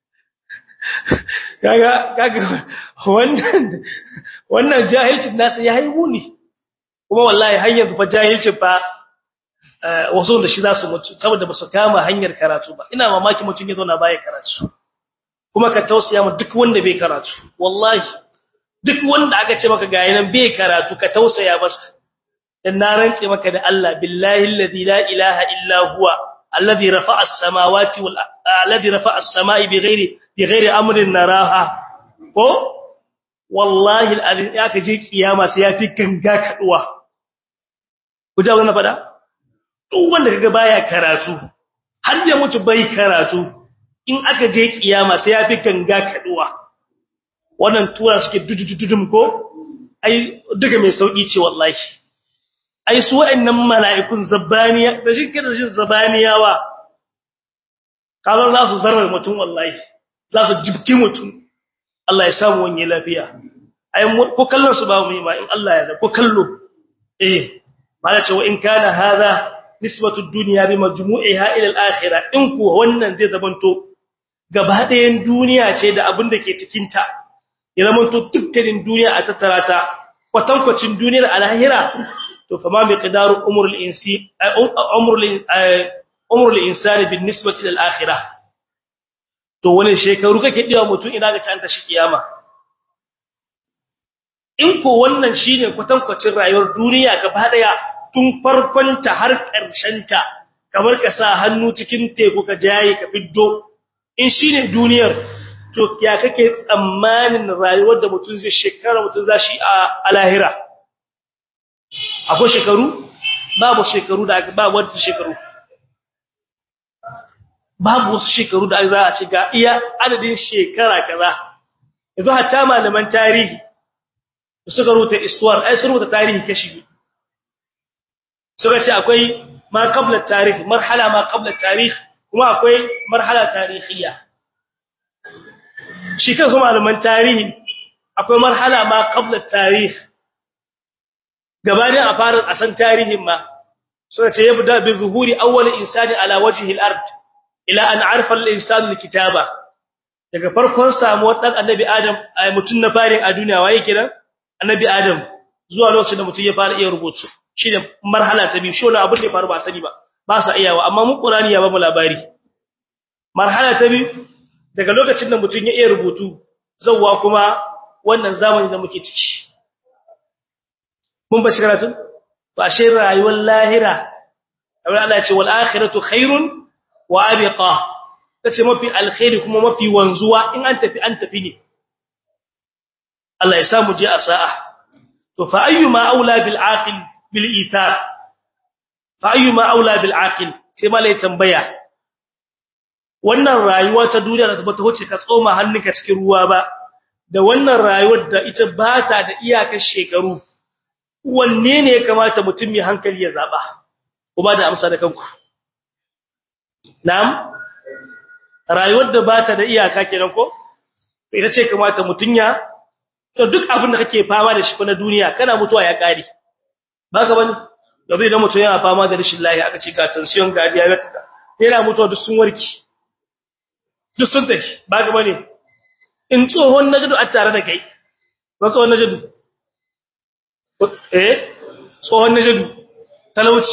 kaga kaga wannan wannan jahilcin nasa yayi muni kuma wallahi har yanzu fa jahilcin fa wasu da shi za su mutu saboda ba su kama hanyar karatu ba ina mamaki mutum ya zauna baya karatu kuma ka tausaya mu duk wanda bai karatu wallahi duk wanda aka ce maka ga yanan bai karatu ka tausaya masa dan na rance maka da Allah billahi alladhi la ilaha illa huwa alladhi rafa'a as-samawati wal alladhi rafa'a as-sama'i bighairi bighairi amrin naraha ko wallahi alladhi aka je kiyama sai yafi ganga kaduwa ku da wannan fada duk wanda kaga baya karatu har ya mutu bai karatu in aka je kiyama sai yafi ganga kaduwa wannan tura suke dudududum ko ai duka mai sauki ce wallahi ai su wa'annan mala'ikun zabaniya da shi da shi zabaniyawa kazan za su zarar mutum wallahi za su jibki mutum Allah ya samu wani lafiya ai ko kallon su ba mu yi ba in Allah ya da ko kallo eh mala ce wa in kana hadha nisbatu dunya bi majmu'iha ila al-akhirah in ku wannan zai zamanto gaba ɗayan duniya ce da abin da ke cikin ta ya zamanto dukkanin duniya a tattara ta kwatankwacin duniyar alahira to fa ma miqdaru umrul insi umrul umrul insani bin nisbati ila al-akhirah to wani shekaru kake diwa mutum ina ga ta shi kiyama in ko wannan shine kwatankwacin rayuwar duniya gaba daya tun farkonta har ta, kamar ka sa hannu cikin teku ka jaye ka fiddo in shine duniyar to ya kake tsammanin rayuwar da mutum zai shekara mutum za shi a lahira akwai shekaru babu shekaru da babu wata shekaru babu wasu shekaru da za a ce ga iya adadin shekara kaza yanzu hatta malaman tarihi suka rubuta istuwar ai sun rubuta tarihi kashi suka ce akwai ma qabla tarikh marhala ma qabla tarikh kuma akwai marhala tarihiyya shi kansu malaman tarihi akwai marhala ma qabla tarikh gabanin a fara a san tarihin ma suka ce yabda bi zuhuri awwal insani ala wajhi al-ard ila an arfa al-insanu al-kitaba daga farkon samuwar dan annabi adam mutun na farin a duniya waye kiran annabi adam zuwa lokacin da mutun ya fara iya rubutu shine marhala ta biyu shona abin da ya faru ba sani ba ba sa iyawa amma mun qur'ani ya ba mu labari marhala ta biyu daga lokacin da mutun ya iya rubutu zawwa kuma wannan zamani da muke ciki mun ba shi karatu to ashe rayuwar lahira Allah ya ce wal akhiratu khairun wa abqa tace mafi alkhairi kuma mafi wanzuwa in an tafi an tafi ne Allah ya samu je a sa'a to fa ayyuma aula bil aqil bil ithar fa ayyuma aula bil aqil sai malai tambaya wannan rayuwa ta duniya da ta wuce ka tsoma hannunka cikin ruwa ba da wannan rayuwar da ita ba ta da iyakar shekaru wanne ne ya kamata mutum mai hankali ya zaba ku ba da amsa da kanku na'am rayuwar da ba ta da iyaka kenan ko ita ce kamata mutum ya to duk abin da kake fama da shi na duniya kana mutuwa ya kare baka bane yanzu idan mutum yana fama da rashin lafiya aka ce ga tension ga diabetes yana mutuwa duk sun warki duk sun tafi baka bane in tsohon najadu a tare da kai ba tsohon najadu eh tsohon najadu talauci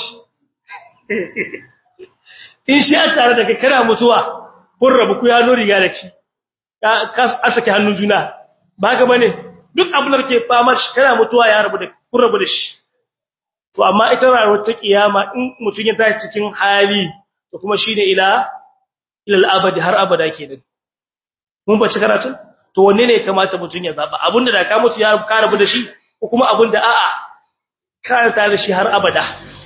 in shi a tare da kai kana mutuwa kun rabu ku ya nori ga da shi ka sake hannun juna baka bane duk abin da kake fama shi kana mutuwa ya rabu da kun rabu da shi to amma ita rayuwar ta kiyama in mutun ya tashi cikin hali to kuma shine ila ila al-abadi har abada kenan mun bace karatu to wanne ne kamata mutun ya zaba abinda da ka mutu ya ka rabu da shi ko kuma abinda a'a ka ta da shi har abada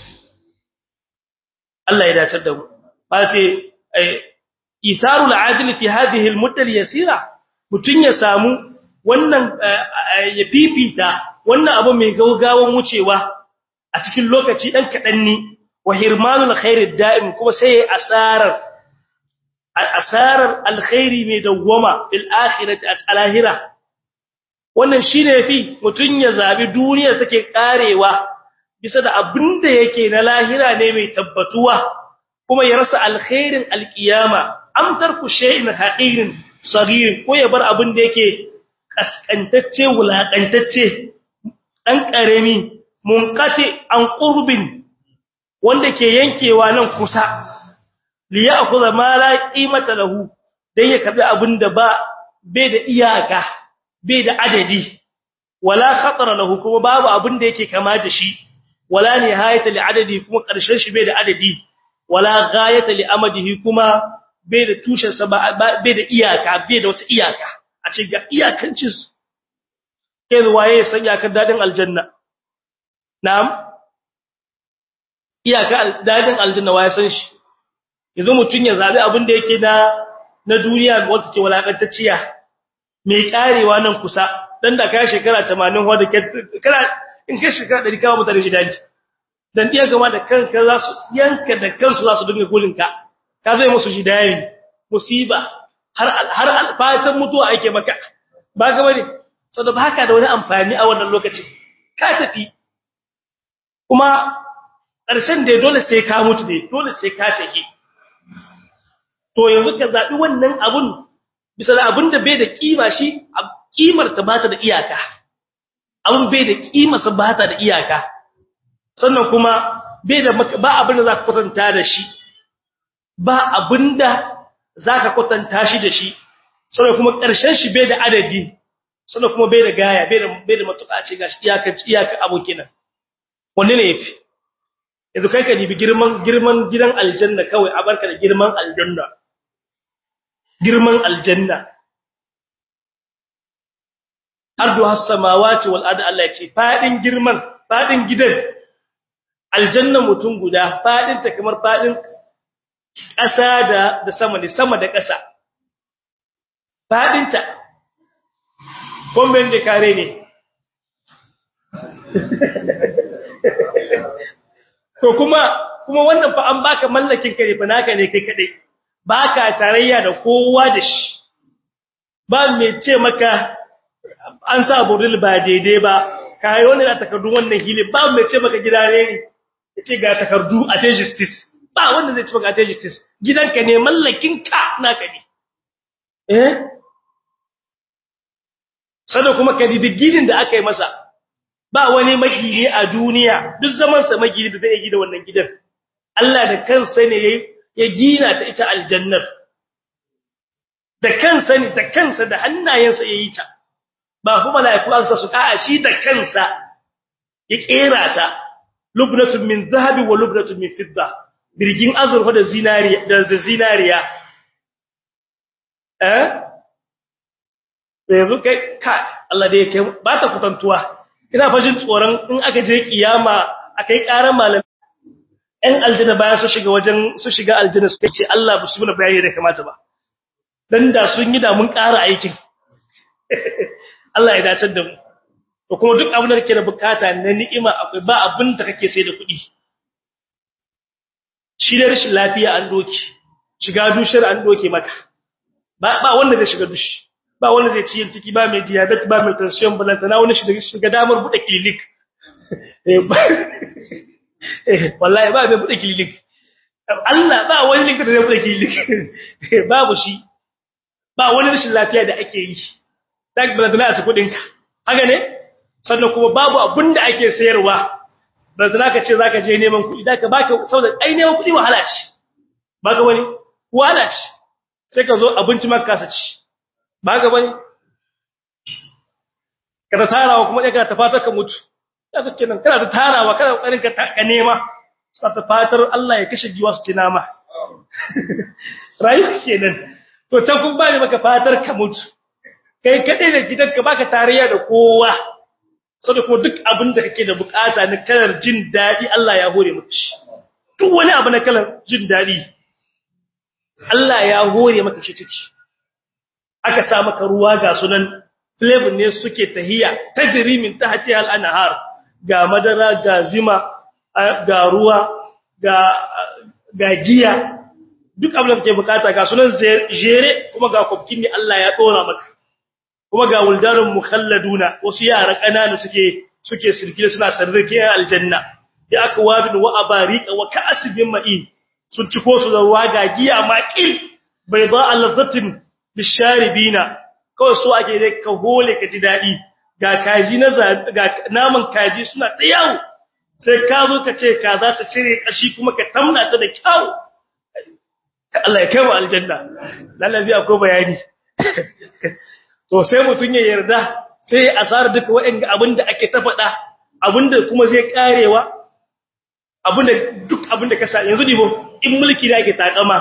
Allah ya dace da mu ba ce itharul ajil fi hadhihi al-mudda al-yasira mutun ya samu wannan ya fifita wannan abu mai gaugawan wucewa a cikin lokaci dan kadan ne wa hirmanul khairid da'im kuma sai asarar asarar alkhairi mai dawwama fil akhirati al-ahira wannan shine yafi mutun ya zabi duniyar take karewa bisa da abinda yake na lahira ne mai tabbatuwa kuma ya rasa alkhairin alqiyama am tarku shay'in haqirin sagir ko ya bar abinda yake kaskantacce wulakantacce dan karemi munqati an qurbin wanda ke yankewa nan kusa li ya'khudha ma la qimata lahu dan ya kabi abinda ba bai da iyaka bai da adadi wala khatara lahu kuma babu abinda yake kama da shi wala nihayata li adadi kuma karshen shi bai da adadi wala ghayata li amadihi kuma bai da tushen sa bai da iyaka bai da wata iyaka a ce ga iyakancin kai waye san iyakar dadin aljanna na'am iyaka dadin aljanna waye san shi yanzu mutun ya zabi abin da yake na na duniya wanda ce walakantacciya mai karewa nan kusa dan da kai shekara 80 wanda kana in kai shekara 100 kawo mutane jidali dan iya gama da kanka za su yanka da kansu za su dinga gulinka ka zai musu jidali musiba har har fatan mutuwa ake maka ba ga bane saboda baka da wani amfani a wannan lokacin ka tafi kuma ƙarshen da dole sai ka mutu dai dole sai ka tafi to yanzu ka zabi wannan abun bisa da abun da bai da kima shi kimar ta bata da iyaka abun bai da kima sa bata da iyaka sannan kuma bai da ba abin da zaka kwatanta da shi ba abinda zaka kwatanta shi da shi sannan kuma ƙarshen shi bai da adadi sannan kuma bai da gaya bai da bai da matuƙa ce gashi iyaka iyaka abokin nan wanne ne yafi yanzu kai ka dibi girman girman gidan aljanna kawai a barka da girman aljanna girman aljanna ardu has-samawati wal ardi Allah ya ce fadin girman fadin gidan aljanna mutum guda fadin ta kamar fadin ƙasa da da sama ne sama da ƙasa fadin ta komben da kare ne to kuma kuma wannan fa an baka mallakin kare fa naka ne kai kadai baka tarayya da kowa da shi ba mai ce maka an sa buril ba daidai ba kai wani da takardu wannan hili ba mai ce maka gida ne yace ga takardu a justice ba wanda zai ce maka a justice gidanka ne mallakin ka naka ne eh sannan kuma ka dibi gidin da aka yi masa ba wani magini a duniya duk zaman sa magini da zai gida wannan gidan Allah da kansa ne ya gina ta ita aljannar da kansa ne da kansa da hannayensa yayi ta ba kuma malaiku an sa su a shi da kansa ya kera ta lubnatun min zahabi wa lubnatun min fidda birgin azurfa da zinariya da zinariya eh yanzu kai ka Allah da yake ba ta kutantuwa ina fashin tsoron in aka je kiyama akai karan malam ɗan aljanna bayan su shiga wajen su shiga aljanna su ce Allah ba su muna bayani da kamata ba dan da sun yi da mun ƙara aikin Allah ya dace da mu to kuma duk abin da kake da bukata na ni'ima akwai ba abin da kake sai da kuɗi shi da rashin lafiya an doki shiga dushar an doke maka ba ba wanda zai shiga dushi ba wanda zai ci yin ciki ba mai diabetes ba mai tension balanta na wani shiga shiga damar bude clinic eh wallahi ba mai bude clinic Allah ba wani likita da zai bude clinic babu shi ba wani rashin lafiya da ake yi tak balanta na su kudin ka haka ne sannan kuma babu abin da ake sayarwa balanta ka ce zaka je neman kuɗi da ka baka saboda ai neman kuɗi wahala ce baka wani wahala ce sai ka zo abinci maka kasa ci ba ga bane kada tarawa kuma dai ka ta fatar ka mutu kaga kenan kana ta tarawa kana kokarin ka ka nema sai ta fatar Allah ya kashe giwa su ci nama rayu kenan to can kun ba maka fatar ka mutu kai kadai da gidanka baka tarayya da kowa saboda kuma duk abin da kake da bukata na kalar jin dadi Allah ya hore maka shi duk wani abu na kalar jin dadi Allah ya hore maka shi ciki aka sa maka ruwa ga sunan flavor ne suke tahiya tajri min tahtiha al-anhar ga madara ga zima ga ruwa ga ga giya duk abin da kake bukata ga sunan jere kuma ga kofkin ne Allah ya dora maka kuma ga wuldarun mukhalladuna wasu yara kanana suke suke sirkile suna sarrike aljanna ya aka wabin wa abariqa wa ka'asbin ma'in sun ci ko su da ruwa ga giya maqil bayda al-zatin bisharibina kawai so ake dai ka hole ka ji dadi ga kaji na ga naman kaji suna ta yawo sai ka zo ka ce ka za ta cire kashi kuma ka tamna ta da kyau Allah ya kai mu aljanna lallabi akwai bayani to sai mutun ya yarda sai asar duka waɗanda abinda ake ta faɗa abinda kuma zai karewa abinda duk abinda ka sa yanzu dibo in mulki da ake takama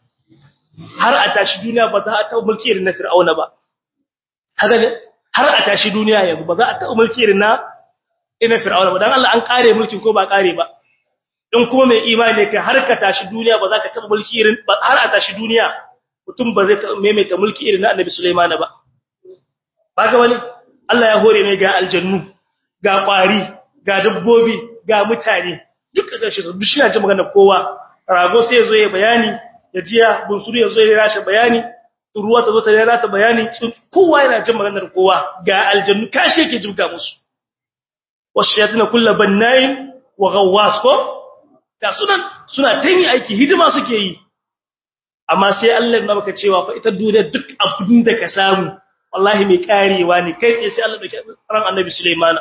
har a tashi duniya ba za a taɓa mulki irin na Fir'auna ba haka ne har a tashi duniya yanzu ba za a taɓa mulki irin na ina Fir'auna ba dan Allah an kare mulkin ko ba kare ba in kuma mai imani ka har ka tashi duniya ba za ka taɓa mulki irin har a tashi duniya mutum ba zai taɓa maimaita mulki irin na Annabi Sulaiman ba ba ga wani Allah ya hore mai ga aljannu ga kwari ga dabbobi ga mutane duk da shi duk shi na ji magana kowa rago sai ya zo ya bayani ya jiya bunsuru ya zo ya rashe bayani ruwa ta zo ta yara ta bayani kowa yana jin maganar kowa ga aljannu kashi yake jibga musu washayatin kullu bannain wa ghawwas ko ga sunan suna tanyi aiki hidima suke yi amma sai Allah ya baka cewa fa ita duniya duk abin da ka samu wallahi mai karewa ne kai tsaye sai Allah ya ran annabi Sulaiman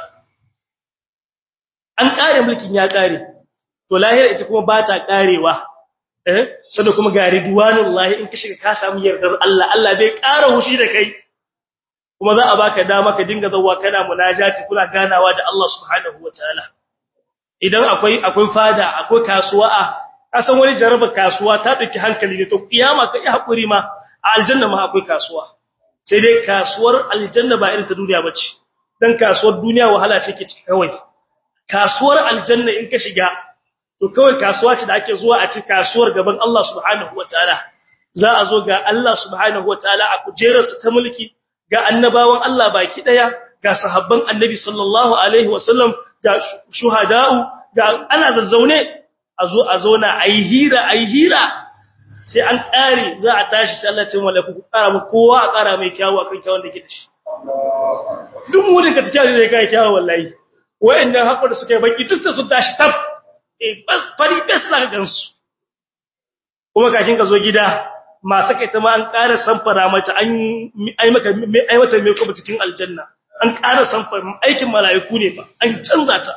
an kare mulkin ya kare to lahira ita kuma ba ta karewa eh sanda kuma ga ridwanullahi in ka shiga ka samu yardar Allah Allah bai ƙara hushi da kai kuma za a baka dama ka dinga zawwa kana munajati kuna ganawa da Allah subhanahu wataala idan akwai akwai fada akwai kasuwa a kasan wani jaraba kasuwa ta dauki hankali ne to kiyama kai hakuri ma a aljanna ma akwai kasuwa sai dai kasuwar aljanna ba irin ta duniya bace dan kasuwar duniya wahala ce ke kawai kasuwar aljanna in ka shiga to kawai kasuwa ce da ake zuwa a ci kasuwar gaban Allah subhanahu wataala za a zo ga Allah subhanahu wataala a kujerarsa ta mulki ga annabawan Allah baki daya ga sahabban annabi sallallahu alaihi wasallam ga shuhada'u ga ana zazzaune a zo a zauna ayi hira ayi hira sai an kare za a tashi sai Allah ya ce malaku ku kara mu kowa a kara mai kyawu akan kyawun da ke da shi duk mu daga cikin da kai kyawu wallahi wayannan hakuri da suka yi baki duk sai su tashi tab eh bas fari bas saka gansu kuma kashin ka zo gida mata kai ta ma an ƙara samfara mata an ai maka ai mata mai kuma cikin aljanna an ƙara samfara aikin mala'iku ne ba an canza ta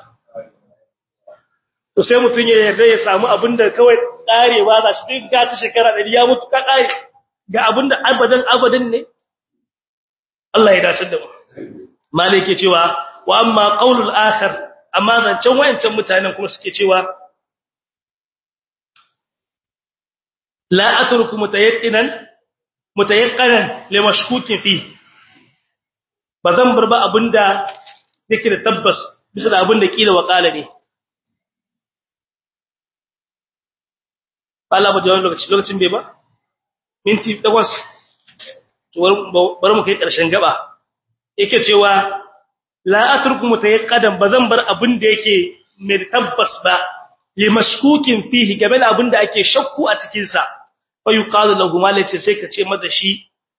to sai mutun ya yarda ya samu abinda kawai ƙarewa za shi duk ga ta shekara 100 ya mutu ka ƙare ga abinda abadan abadan ne Allah ya dace da mu malai ke cewa wa amma qaulul akhar amma zancen wayancan mutanen kuma suke cewa la atruku mutayaqqinan mutayaqqanan limashkukin fi bazan bar ba abinda yake da tabbas bisa da abinda kila wakala ne Allah ba jawon lokaci lokacin bai ba minti 8 to bar mu kai karshen gaba yake cewa la atruku mutayaqqadan bazan bar abinda yake mai tabbas ba limashkukin fihi game da abinda ake shakku a cikin sa fa yuqalu lahu malace sai ka ce mada shi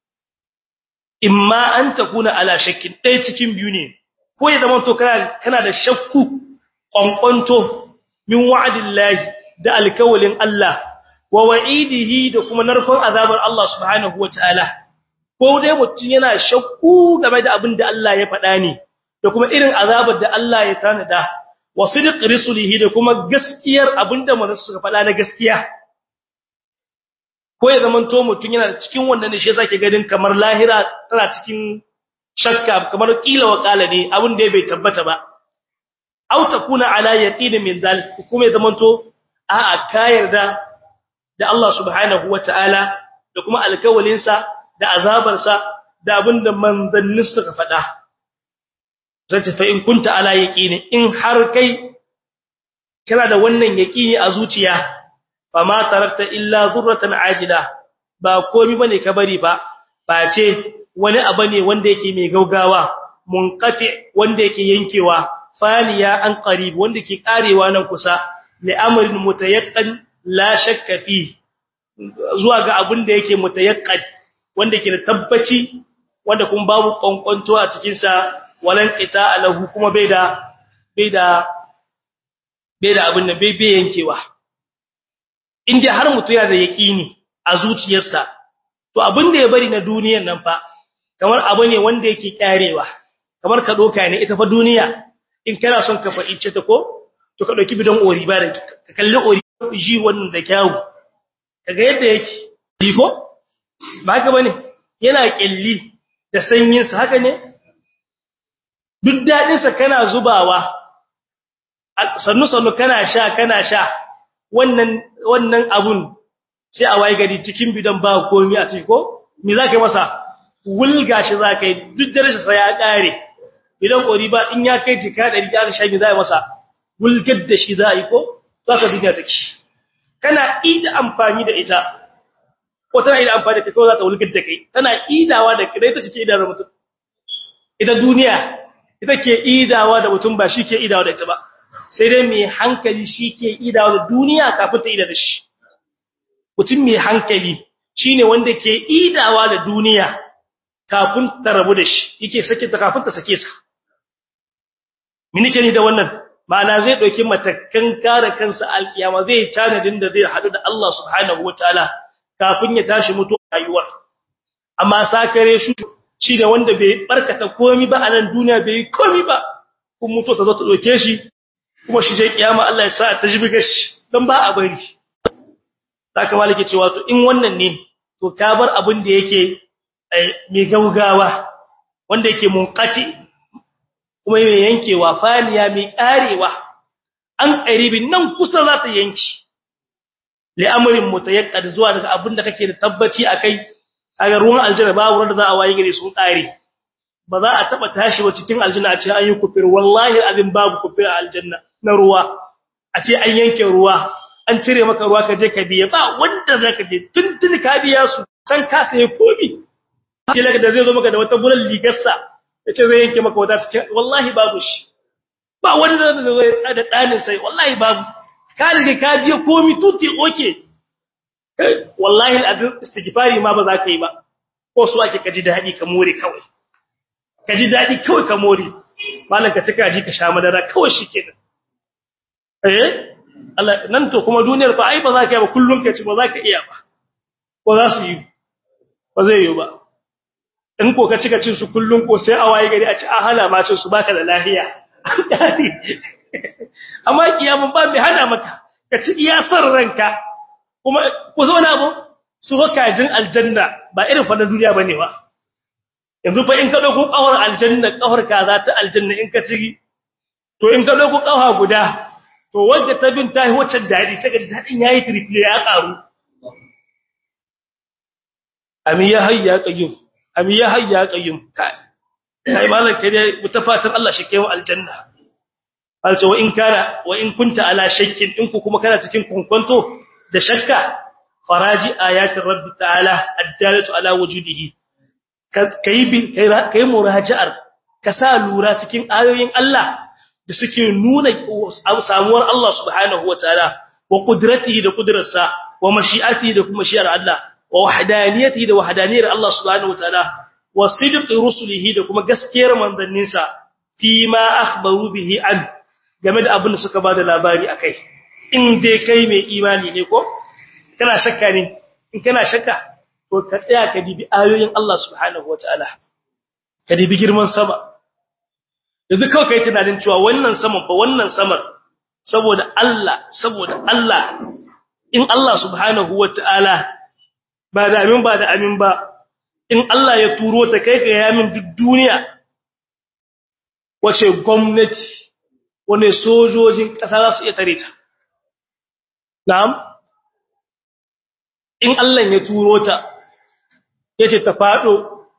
imma an takuna ala shakkin dai cikin biyu ne ko ya zama to kana kana da shakku kwankwanto min wa'dillahi da alkawalin Allah wa wa'idihi da kuma narkon azabar Allah subhanahu wataala ko dai mutun yana shakku game da abinda Allah ya faɗa ne da kuma irin azabar da Allah ya tanada wa sidq rusulihi da kuma gaskiyar abinda manzo suka faɗa na gaskiya ko ya zaman to mutun yana cikin wannan ne shi yasa ke ganin kamar lahira tana cikin shakka kamar kila wa kala ne abin da bai tabbata ba aw takuna ala yaqin min dal kuma ya zaman to a'a ka yarda da Allah subhanahu wataala da kuma alkawalinsa da azabarsa da abinda manzannin suka faɗa zai fa in kunta ala yaqini in har kai kana da wannan yaqini a zuciya fa ma tarakta illa zurratan ajila ba komai bane ka bari ba face wani abu ne wanda yake mai gaugawa munqati wanda yake yankewa faniya an qarib wanda ke karewa nan kusa li amrin mutayaqqan la shakka fi zuwa ga abin da yake mutayaqqan wanda ke da tabbaci wanda kuma babu kwankwanto a cikin sa walan qita lahu kuma bai da bai da bai da abin nan bai bai yankewa inda har mutu yana da yaqini a zuciyarsa to abin da ya bari na duniyar nan fa kamar abu ne wanda yake karewa kamar ka doka ne ita fa duniya in kana son ka faɗi ce ta ko to ka dauki bidon ori ba da ka kalli ori ji wannan da kyawu kaga yadda yake ji ko ba haka bane yana kelli da sanyin sa haka ne duk dadin sa kana zubawa sannu sannu kana sha kana sha wannan wannan abun sai a waye gari cikin bidan ba komai a ciki ko me zaka yi masa wulga shi zaka yi duk darajar sa ya kare idan kori ba in ya kai jika 100 aka sha me zai masa wulgar da shi zai ko zaka duniya take kana ida amfani da ita ko tana ida amfani da kai ko za ta wulgar da kai tana idawa da kai ta cike idawar mutum ita duniya ita ke idawa da mutum ba shi ke idawa da ita ba sai dai mai hankali shi ke idawa da duniya kafin ta ida da shi mutum mai hankali shine wanda ke idawa da duniya kafin ta rabu da shi yake sake ta kafin ta sake sa minike ni da wannan ma'ana zai dauki matakan kare kansa alkiyama zai tanadin da zai hadu da Allah subhanahu wataala kafin ya tashi mutu rayuwar amma sakare shi shi da wanda bai barkata komai ba a nan duniya bai komai ba kun mutu ta zo ta doke shi kuma shi je kiyama Allah ya sa ta jibiga shi dan ba a bari saka malike cewa to in wannan ne to ka bar abin da yake mai gaugawa wanda yake munqati kuma mai yankewa faniya mai karewa an qaribin nan kusa za ta yanki li amrin mutayaqqad zuwa daga abin da kake da tabbaci akai kaga ruwan aljanna babu wanda za a waye gare sun kare ba za a taba tashi ba cikin aljanna a ce an yi kufir wallahi abin babu kufir a aljanna na ruwa a ce an yanke ruwa an cire maka ruwa ka je ka biya ba wanda zaka je tuntun ka biya su san ka sai komi ce laka da zai zo maka da wata bulan ligarsa yace zai yanke maka wata cikin wallahi babu shi ba wanda zai zo ya tsada tsanin sai wallahi babu ka riga ka biya komi tuti oke wallahi alazim istighfari ma ba za ka yi ba ko su ake kaji dadi ka more kawai kaji dadi kawai ka more malan ka cika ji ka sha madara kawai shikenan eh Allah nan to kuma duniyar fa ai ba za ka yi ba kullun ka ci ba za ka iya ba ko za su yi ba zai yi ba in ko ka cika cin su kullun ko sai a waye gari a ci a hana ma cin su baka da lafiya amma kiyamun ba mai hana maka ka ci iya san ranka kuma ku zo na abu su kajin aljanna ba irin fa na duniya bane ba yanzu fa in ka dauko kawar aljanna kawar kaza ta aljanna in ka ci to in ka dauko kawa guda to wanda ta bin tahi wacce dadi sai ga dadin yayi triple ya karu ami ya hayya qayyum ami ya hayya qayyum kai sai malan kai dai mutafatan Allah shi kai aljanna alce wa in kana wa in kunta ala shakkin in ku kuma kana cikin kunkunto da shakka faraji ayatin rabbi ta'ala addalatu ala wujudihi kai bi kai muraji'ar ka sa lura cikin ayoyin Allah da suke nuna samuwar Allah subhanahu wataala wa qudratihi da qudrarsa wa mashi'atihi da kuma shi'ar Allah wa wahdaniyatihi da wahdaniyar Allah subhanahu wataala wa sidqi rusulihi da kuma gaskiyar manzanninsa fi ma akhbaru bihi an game da abin da suka bada labari akai in dai kai mai imani ne ko kana shakka ne in kana shakka to ka tsaya ka dibi ayoyin Allah subhanahu wataala ka dibi girman sama yanzu kawai kai tunanin cewa wannan saman fa wannan samar saboda Allah saboda Allah in Allah subhanahu wataala ba da amin ba da amin ba in Allah ya turo ta kai ka yamin duk duniya wace gwamnati wane sojojin ƙasa za su iya tare ta na'am in Allah ya turo ta yace ta fado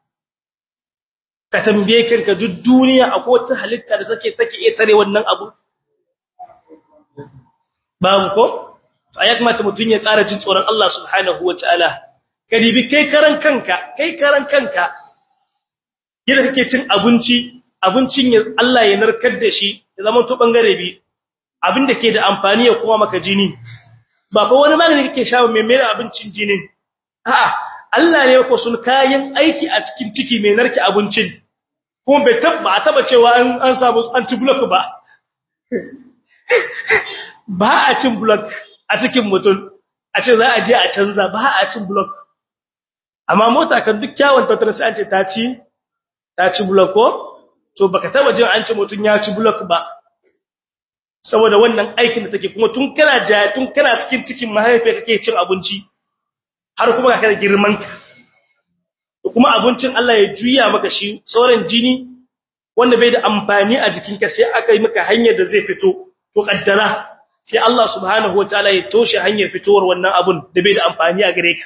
ka tambaye kanka duk duniya akwai wata halitta da take take iya tare wannan abu babu ko ayat mata mutun ya tsara jin tsoron Allah subhanahu wataala kadibi kai karan kanka kai karan kanka yadda kake cin abinci abincin ya Allah ya narkar da shi ya zama to bangare bi abin da ke da amfani ya kuma maka jini ba fa wani magani kake sha mai mai abincin jinin a'a Allah ne ko sun kayan aiki a cikin ciki mai narke abincin kuma bai tabba a taba cewa an an samu anti-block ba ba a cin block a cikin mutum a ce za a je a canza ba a cin block amma mota kan duk kyawun tattalin sai an ce ta ci ta ci block ko to baka taba jin an ce mutum ya ci block ba saboda wannan aikin da take kuma tun kana ja tun kana cikin cikin mahaifiya kake cin abinci har kuma ka da girman ka kuma abincin Allah ya juya maka shi sauran jini wanda bai da amfani a jikinka sai aka yi maka hanyar da zai fito to kaddara sai Allah subhanahu wataala ya toshe hanyar fitowar wannan abun da bai da amfani a gare ka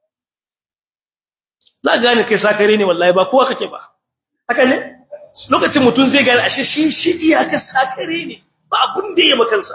za gane kai sakare ne wallahi ba kowa kake ba haka ne lokacin mutum zai gane ashe shi shi iyaka sakare ne ba abun da ya makansa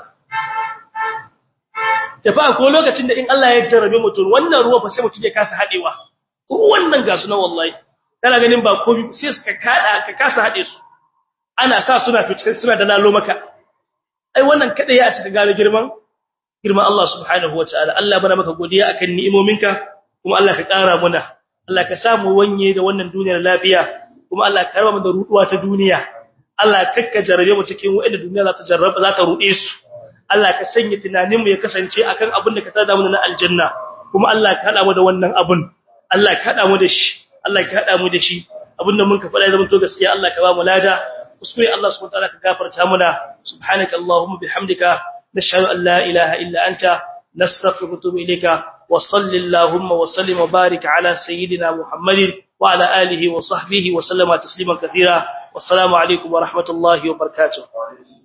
da fa ko lokacin da in Allah ya jarrabe mutum wannan ruwa fa sai mutum ya kasa hadewa wannan ga su na wallahi kana ganin ba komai sai suka kada ka kasa hade su ana sa suna fitar suna da lalo maka ai wannan kada ya shiga gane girman girman Allah subhanahu wataala Allah bana maka godiya akan ni'imominka kuma Allah ka kara muna Allah ka samu wanye da wannan duniyar lafiya kuma Allah ka raba mu da ruduwa ta duniya Allah kakka jarabe mu cikin wanda duniya za ta jarraba za ta rude su Allah ka sanya tunanin mu ya kasance akan abin da ka tada mu na aljanna kuma Allah ka hada mu da wannan abun Allah ka hada mu da shi Allah ka hada mu da shi abinda mun ka faɗa zaman to gaskiya Allah ka ba mu lada kuskure Allah subhanahu wa ta'ala ka gafarta muna subhanaka allahumma bihamdika nashhadu an la ilaha illa anta nastaghfiruka wa natubu ilayka wa sallallahu wa sallim wa barik ala sayyidina muhammadin wa ala alihi wa sahbihi wa sallama tasliman kathira wassalamu alaikum wa rahmatullahi wa barakatuh